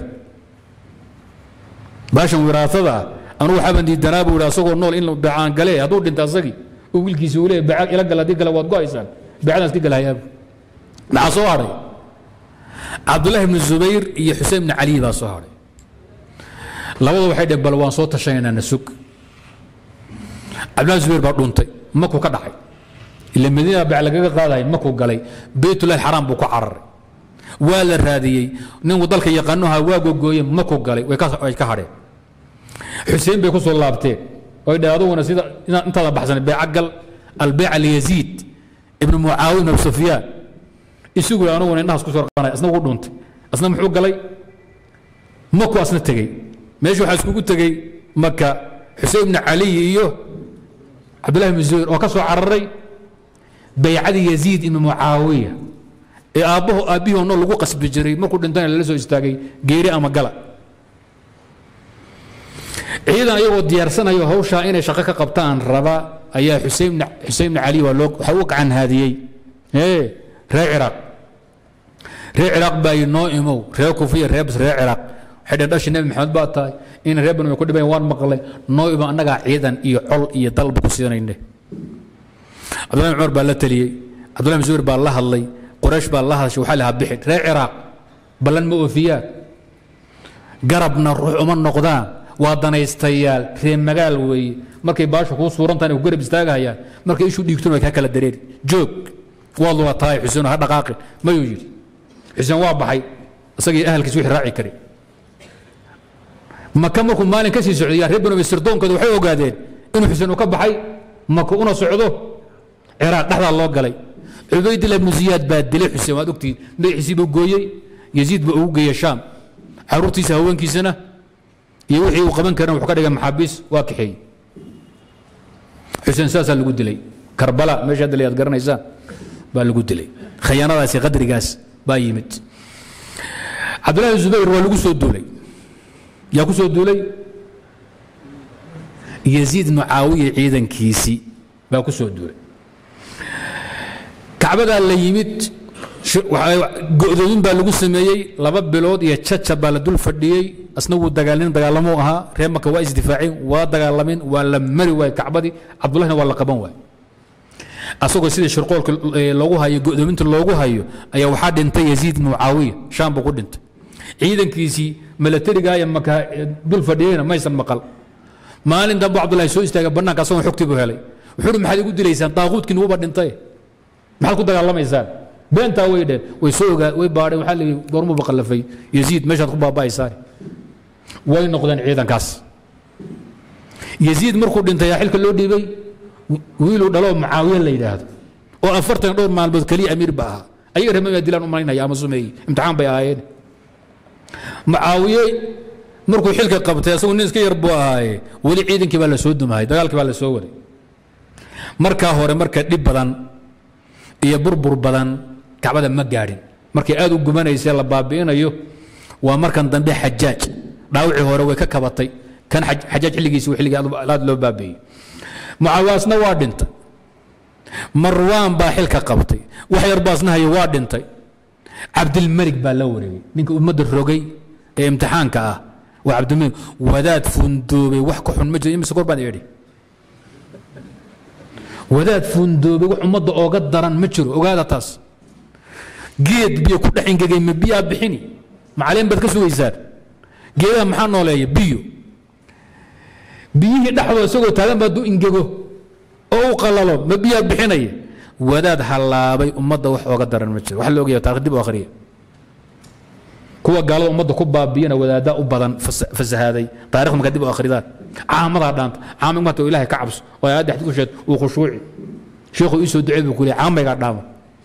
baashan wiraatada anugu waxaaban diidanaa buu yidhi asagoo nool in beecaan gale hadduu dhinta asagii oo wiilkiisi uu leeyahay beeca ila gala haddii kale waad go-aysaan beecadaan iska galahayaabu maxaa soo hadhay cabdullahi ibnu zubayr iyo xuseen ibni cali baa soo hadhay labadu waxay dheen bal waan soo tashanaynaa na sug cabdullahi zubayr baa dhuntay makuu ka dhacay ila madiina beec lagaga qaadahay makuu galay beytullahi xaraam buu ku cararay waa la raadiyey ninku dalka yaqaanoha waa gogooye makuu galay way ka way ka hadheen xuseen bay ku soo laabteen oy dheh aduguna sida ina- intaada baxsan beeca gal albeyca liyaziid ibnu mucaawiya ibn abi sufyaan isugu anuguna indhahaas ku soo qabanay asna wuu dhuntay asna muxuu galay maku asna tegey meesha waxaa iskugu tegey maka xuseen ibnu caliy iyo cabdullahi ibnu zubayr oo ka soo cararay baycadii yaziid ibnu mucaawiya ee aabbaho aabbihii oo nool lagu qasbi jiray markuu dhintana lala soo istaagay geeri ama gala ciidan ayagoo diyaarsanayo hawshaa inay shaqo ka qabtaan raba ayaa xuseen ibn xuseen ibn cali waa loo waxa u gacan haadiyey ee reer ciraaq reer ciraaq baa yidhi noo imow reer kufiya reer bas reer ciraaq waxay dheen dhashi nebi maxamed baa tahay in reer banu ay ku dhibayan waan maqlay noo imo annagaa ciidan iyo col iyo dalba ku siinayne cabdullahi bin cumar baa la teliyey cabdullahi bin zubayr baa la hadlay quraysh baa la hadashay waxaa lahaa bixin reer ciraaq ballan ma oofiyaan garabna ruux uma noqdaan waa danaystayaal reer magaal weeye markay baasha kuu suurantahan ay ku garab istaagahayaan markay ishu dhiigtuna way kaa kala dareeri joog waad lula tahay xuseen ha dhaqaaqin mayuu yidhi xuseen waa baxay isagii ahalkiis wixii raaci kari maka markuu maalin ka sii socday yaa reer banu sirdoonkooda waxay ogaadeen inuu xuseen uu ka baxay maka una socdo ciraaq dhexdaa loo galay cubaydillah ibnu ziyaad baa dilay xuseen waad ogtihiin madaxiisii buu gooyey yaziid baa ugu geeyey shaam caruurtiisa haweenkiisana iyo wixii uu qaban karin wuxuu ka dhigay maxaabiis waa kaxeeyey xuseen saasaa lagu dilay karbala meesha hadda aad garanaysaan baa lagu dilay khayaanadaasi qadrigaas baa yimid cabdullahi zubayr waa lagu soo duulay yaa ku soo duulay yaziid mucaawiya ciidankiisii baa ku soo duulay kacbadaa la yimid go'doomin baa lagu sameeyey laba bilood iyo caca baa la dul fadhiyey asna wuu dagaalnin dagaalamuu ahaa reer maka waa isdifaaceen waa dagaalamin waa la mari waay kacbadii cabdullahina waa la qaban waay asagoo sidii shirqoolka loogu hayo go'doominta loogu hayo ayaa waxaa dhintay yaziid mucaawiya shaam buu ku dhintay ciidankiisii milatariga ee maka dul fadhiyeyna maysan maqal maalin dambe cabdullahi soo istaagay bannaanka asagoo xogtii buu helay wuxuu uhi maxaad igu dilaysaan daaquudkiin wuuba dhintay maxaad ku dagaalamaysaan beentaa way dheen way soo ogaa way baadheen waxaa leeyihi goormuba qallafay yaziid meeshaad ku baaba'aysaan way noqdeen ciidankaas yaziid markuu dhintay yaa xilka loo dhiibay wiiluu dhaloo mucaawiya la yidhaahdo oo afartan dhowr maalmood keliya amiir ba ahaa ayaga reer dilaan u malaynaya ama sumeeyey imtixaan bay ahaayeen mucaawiye markuu xilka qabtay asagu nin iska yar buu ahaaye weli ciidankii baa la soo dumahay dagaalkii baa la soo waday markaa hore marka dhib badan iyo burbur badan kacbada ma gaadhin markay aad u gumanaysay la baabi'inayo waa markan dambe xajaaj dhaawicii hore way ka kabatay kan xajaaj xilligiisi xilligii aad loo baabi'iyey mucaawaasna waa dhintay marwaan baa xilka qabtay wax yar baasna hayo waa dhintay cabdilmalik baa la wareegay ninka ummadda rogay ee imtixaanka ah waa cabdimiin wadaad fundoobay wax ka xun ma jiro imise kor baan idhi wadaad fundoobay wax ummadda ooga daran ma jiro ogaada taas geed biyo ku dhex ingegay ma biyaa bixini macalin baad ka sugaysaan geedaha maxaa nooleeya biyo biyihii dhexdooda isagoo taagan baa du ingego oo u qalalo ma biyaa bixinaya wadaad hallaabay ummadda wax ooga daran ma jiro wax la ogaya taarikh dib u akhriya kuwa gaalada ummadda ku baabiyana wadaaddaa u badan fasahaaday taarikh markaa dib u akhridaan caamadaa dhaanta caamig marta oo ilahay ka cabso oo aayadda xadiid ku sheed uu khushuuci sheekhu ii soo ducey buu ku leeyahay caamaygaa dhaama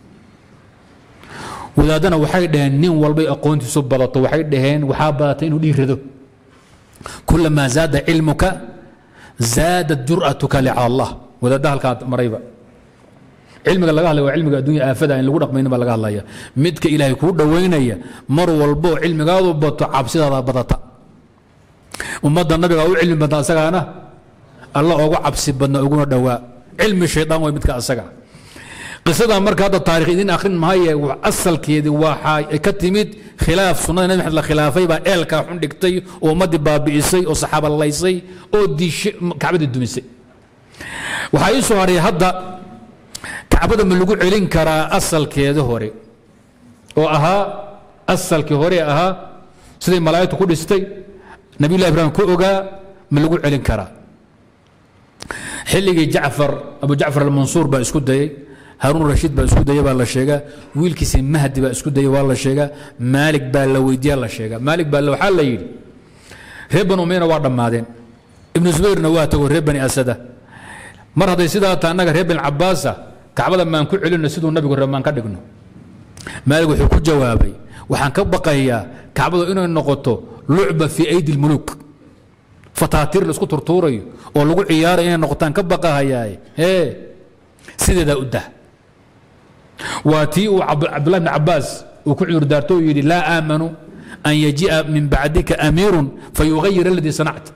wadaadana waxay dhaheen nin walbay aqoontiisu badato waxay dhaheen waxaa badatay inuu dhiirado kulamaa zaada cilmuka zaadat jur'atuka licala allah wadaadda halkaa marayba cilmiga laga hadlaya waa cilmiga addunya aafada in lagu dhaqmaynin baa laga hadlaya midka ilaahay kuu dhowaynaya mar walbo cilmigaadu bato cabsidaada badata ummadda nabiga u cilmi badna asagaana alla ogu cabsi badna uguna dhowaa cilmi shaydaan way midka asaga qisada marka hadda taarikh idin akhrin maaye asalkeedii waxaa ka timid khilaaf sunnada nabi maxamed la khilaafay baa eelkaa xun dhigtay oo ummaddii baabi'isay oo saxaaba laysay oo diishay kacbadii dumisay waxaa ii soo haray hadda kacbada ma lagu celin karaa asalkeeda hore oo ahaa asalkii hore ahaa siday malaa'igtu ku dhistay nabiyullahi ibraahim ku ogaa ma lagu celin karaa xilligii jacfar abu jacfar almansuur baa isku dayey haruun rashiid baa isku daya baa la sheegaa wiilkiisi mahdi baa isku daya waa la sheegaa maalig baa la weydiiya la sheegaa maalig baa waxaa la yidhi reer banu umayna waa dhammaadeen ibnu zubayrna waa tago reer bani asada mar hadday sidaa taa annaga reer bani cabaasa kacbada maan ku celinno siduu nabigu ree maan ka dhigno maalig wuxuu ku jawaabay waxaan ka baqayaa kacbadu inay noqoto lucba fii aydi lmuluuk fataatiir la isku turtuurayo oo lagu ciyaarayo inay noqotaan ka baqahayaaye hee sideedaa u dah waa tii uu cabdullahi bn cabaas uu ku cudur daarto uu yidhi laa aamanu an yaji'a min bacdika amiirun fayugayir aladii sanacta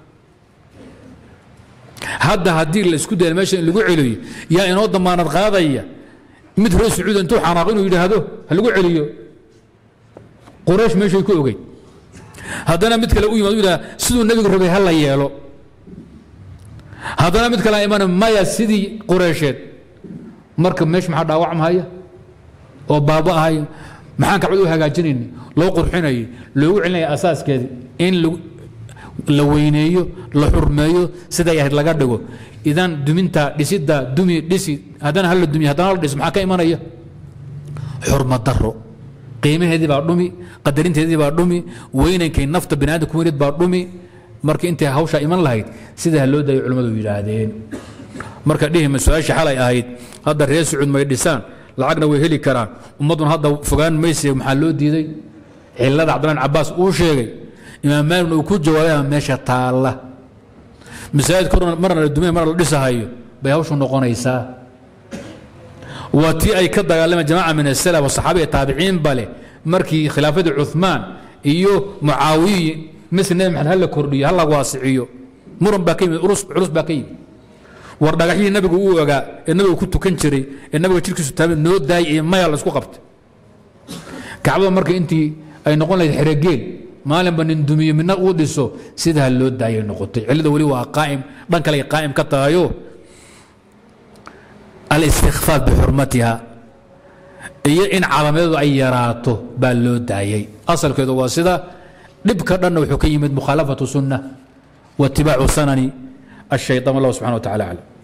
hadda haddii la isku daya meesha in lagu celiyo yaa inoo damaanad qaadaya mid reer sacuud intuu xanaaq inuu yidhaahdo ha lagu celiyo quraysh meeshay ku ogeyd haddana mid kale u yimad u yidhaha siduu nebigu rabay ha la yeelo haddana mid kale iman maya sidii qureysheed marka meesha maxaa dhaawacmahaya oo baaba ahay maxaan kacbad u hagaajinayni loo qurxinayay loogu celinaya asaaskeedii in la weyneeyo la xurmeeyo siday ahayd laga dhigo idan duminta dhisidda dumi dhisi haddana hala dumiy haddana hala dhis maxaa ka imanaya xurmad daro qiimaheedii baa dhumi qadarinteedii baa dhumi weynankay nafta bani aadam ku weynid baa dhumi marka intay hawshaa iman lahayd sidaa loo dayo culimmadu yidhaahdeen marka dhihima su-aasha xalay ahayd hadda reer sacuud may dhisaan lacagna way heli karaan ummadduna hadda fogaan mayse maxaa loo diiday cilada cabdillah cabaas uu sheegay imaam maaligna uu ku jawaabay meesha taalla masaajid korna marna la dumay marna la dhisahayo bay hawshu noqonaysaa waa tii ay ka dagaalameen jamaaca min asalaf wasaxaabiya taabiciin bale markii khilaafadii cuثmaan iyo mucaawiyi misl nebi maxamed ha la kordhiyo ha la waasiciyo muran baa ka yimid culus baa ka yimid war dhagaxyihii nabigu uu ogaa ee nabiga ku tukan jiray ee nabiga jirkiisu taabay noo daayay iyo maya la isku qabtay kacbada marka intii ay noqon lahayd xerogeel maalinba nin dumiyo midna uu dhiso sidaa loo daayay noqotay cillada weli waa qaa'im dhan kale ay qaa'im ka tahayo alistikfaaf bixurmatiha iyo in calaamadeedu ay yaraato baa loo daayay asalkeedu waa sida dhibka dhanna wuxuu ka yimid mukhaalafatu sunna waitibaacu sanani الشيطان والله سبحانه وتعالى أعلم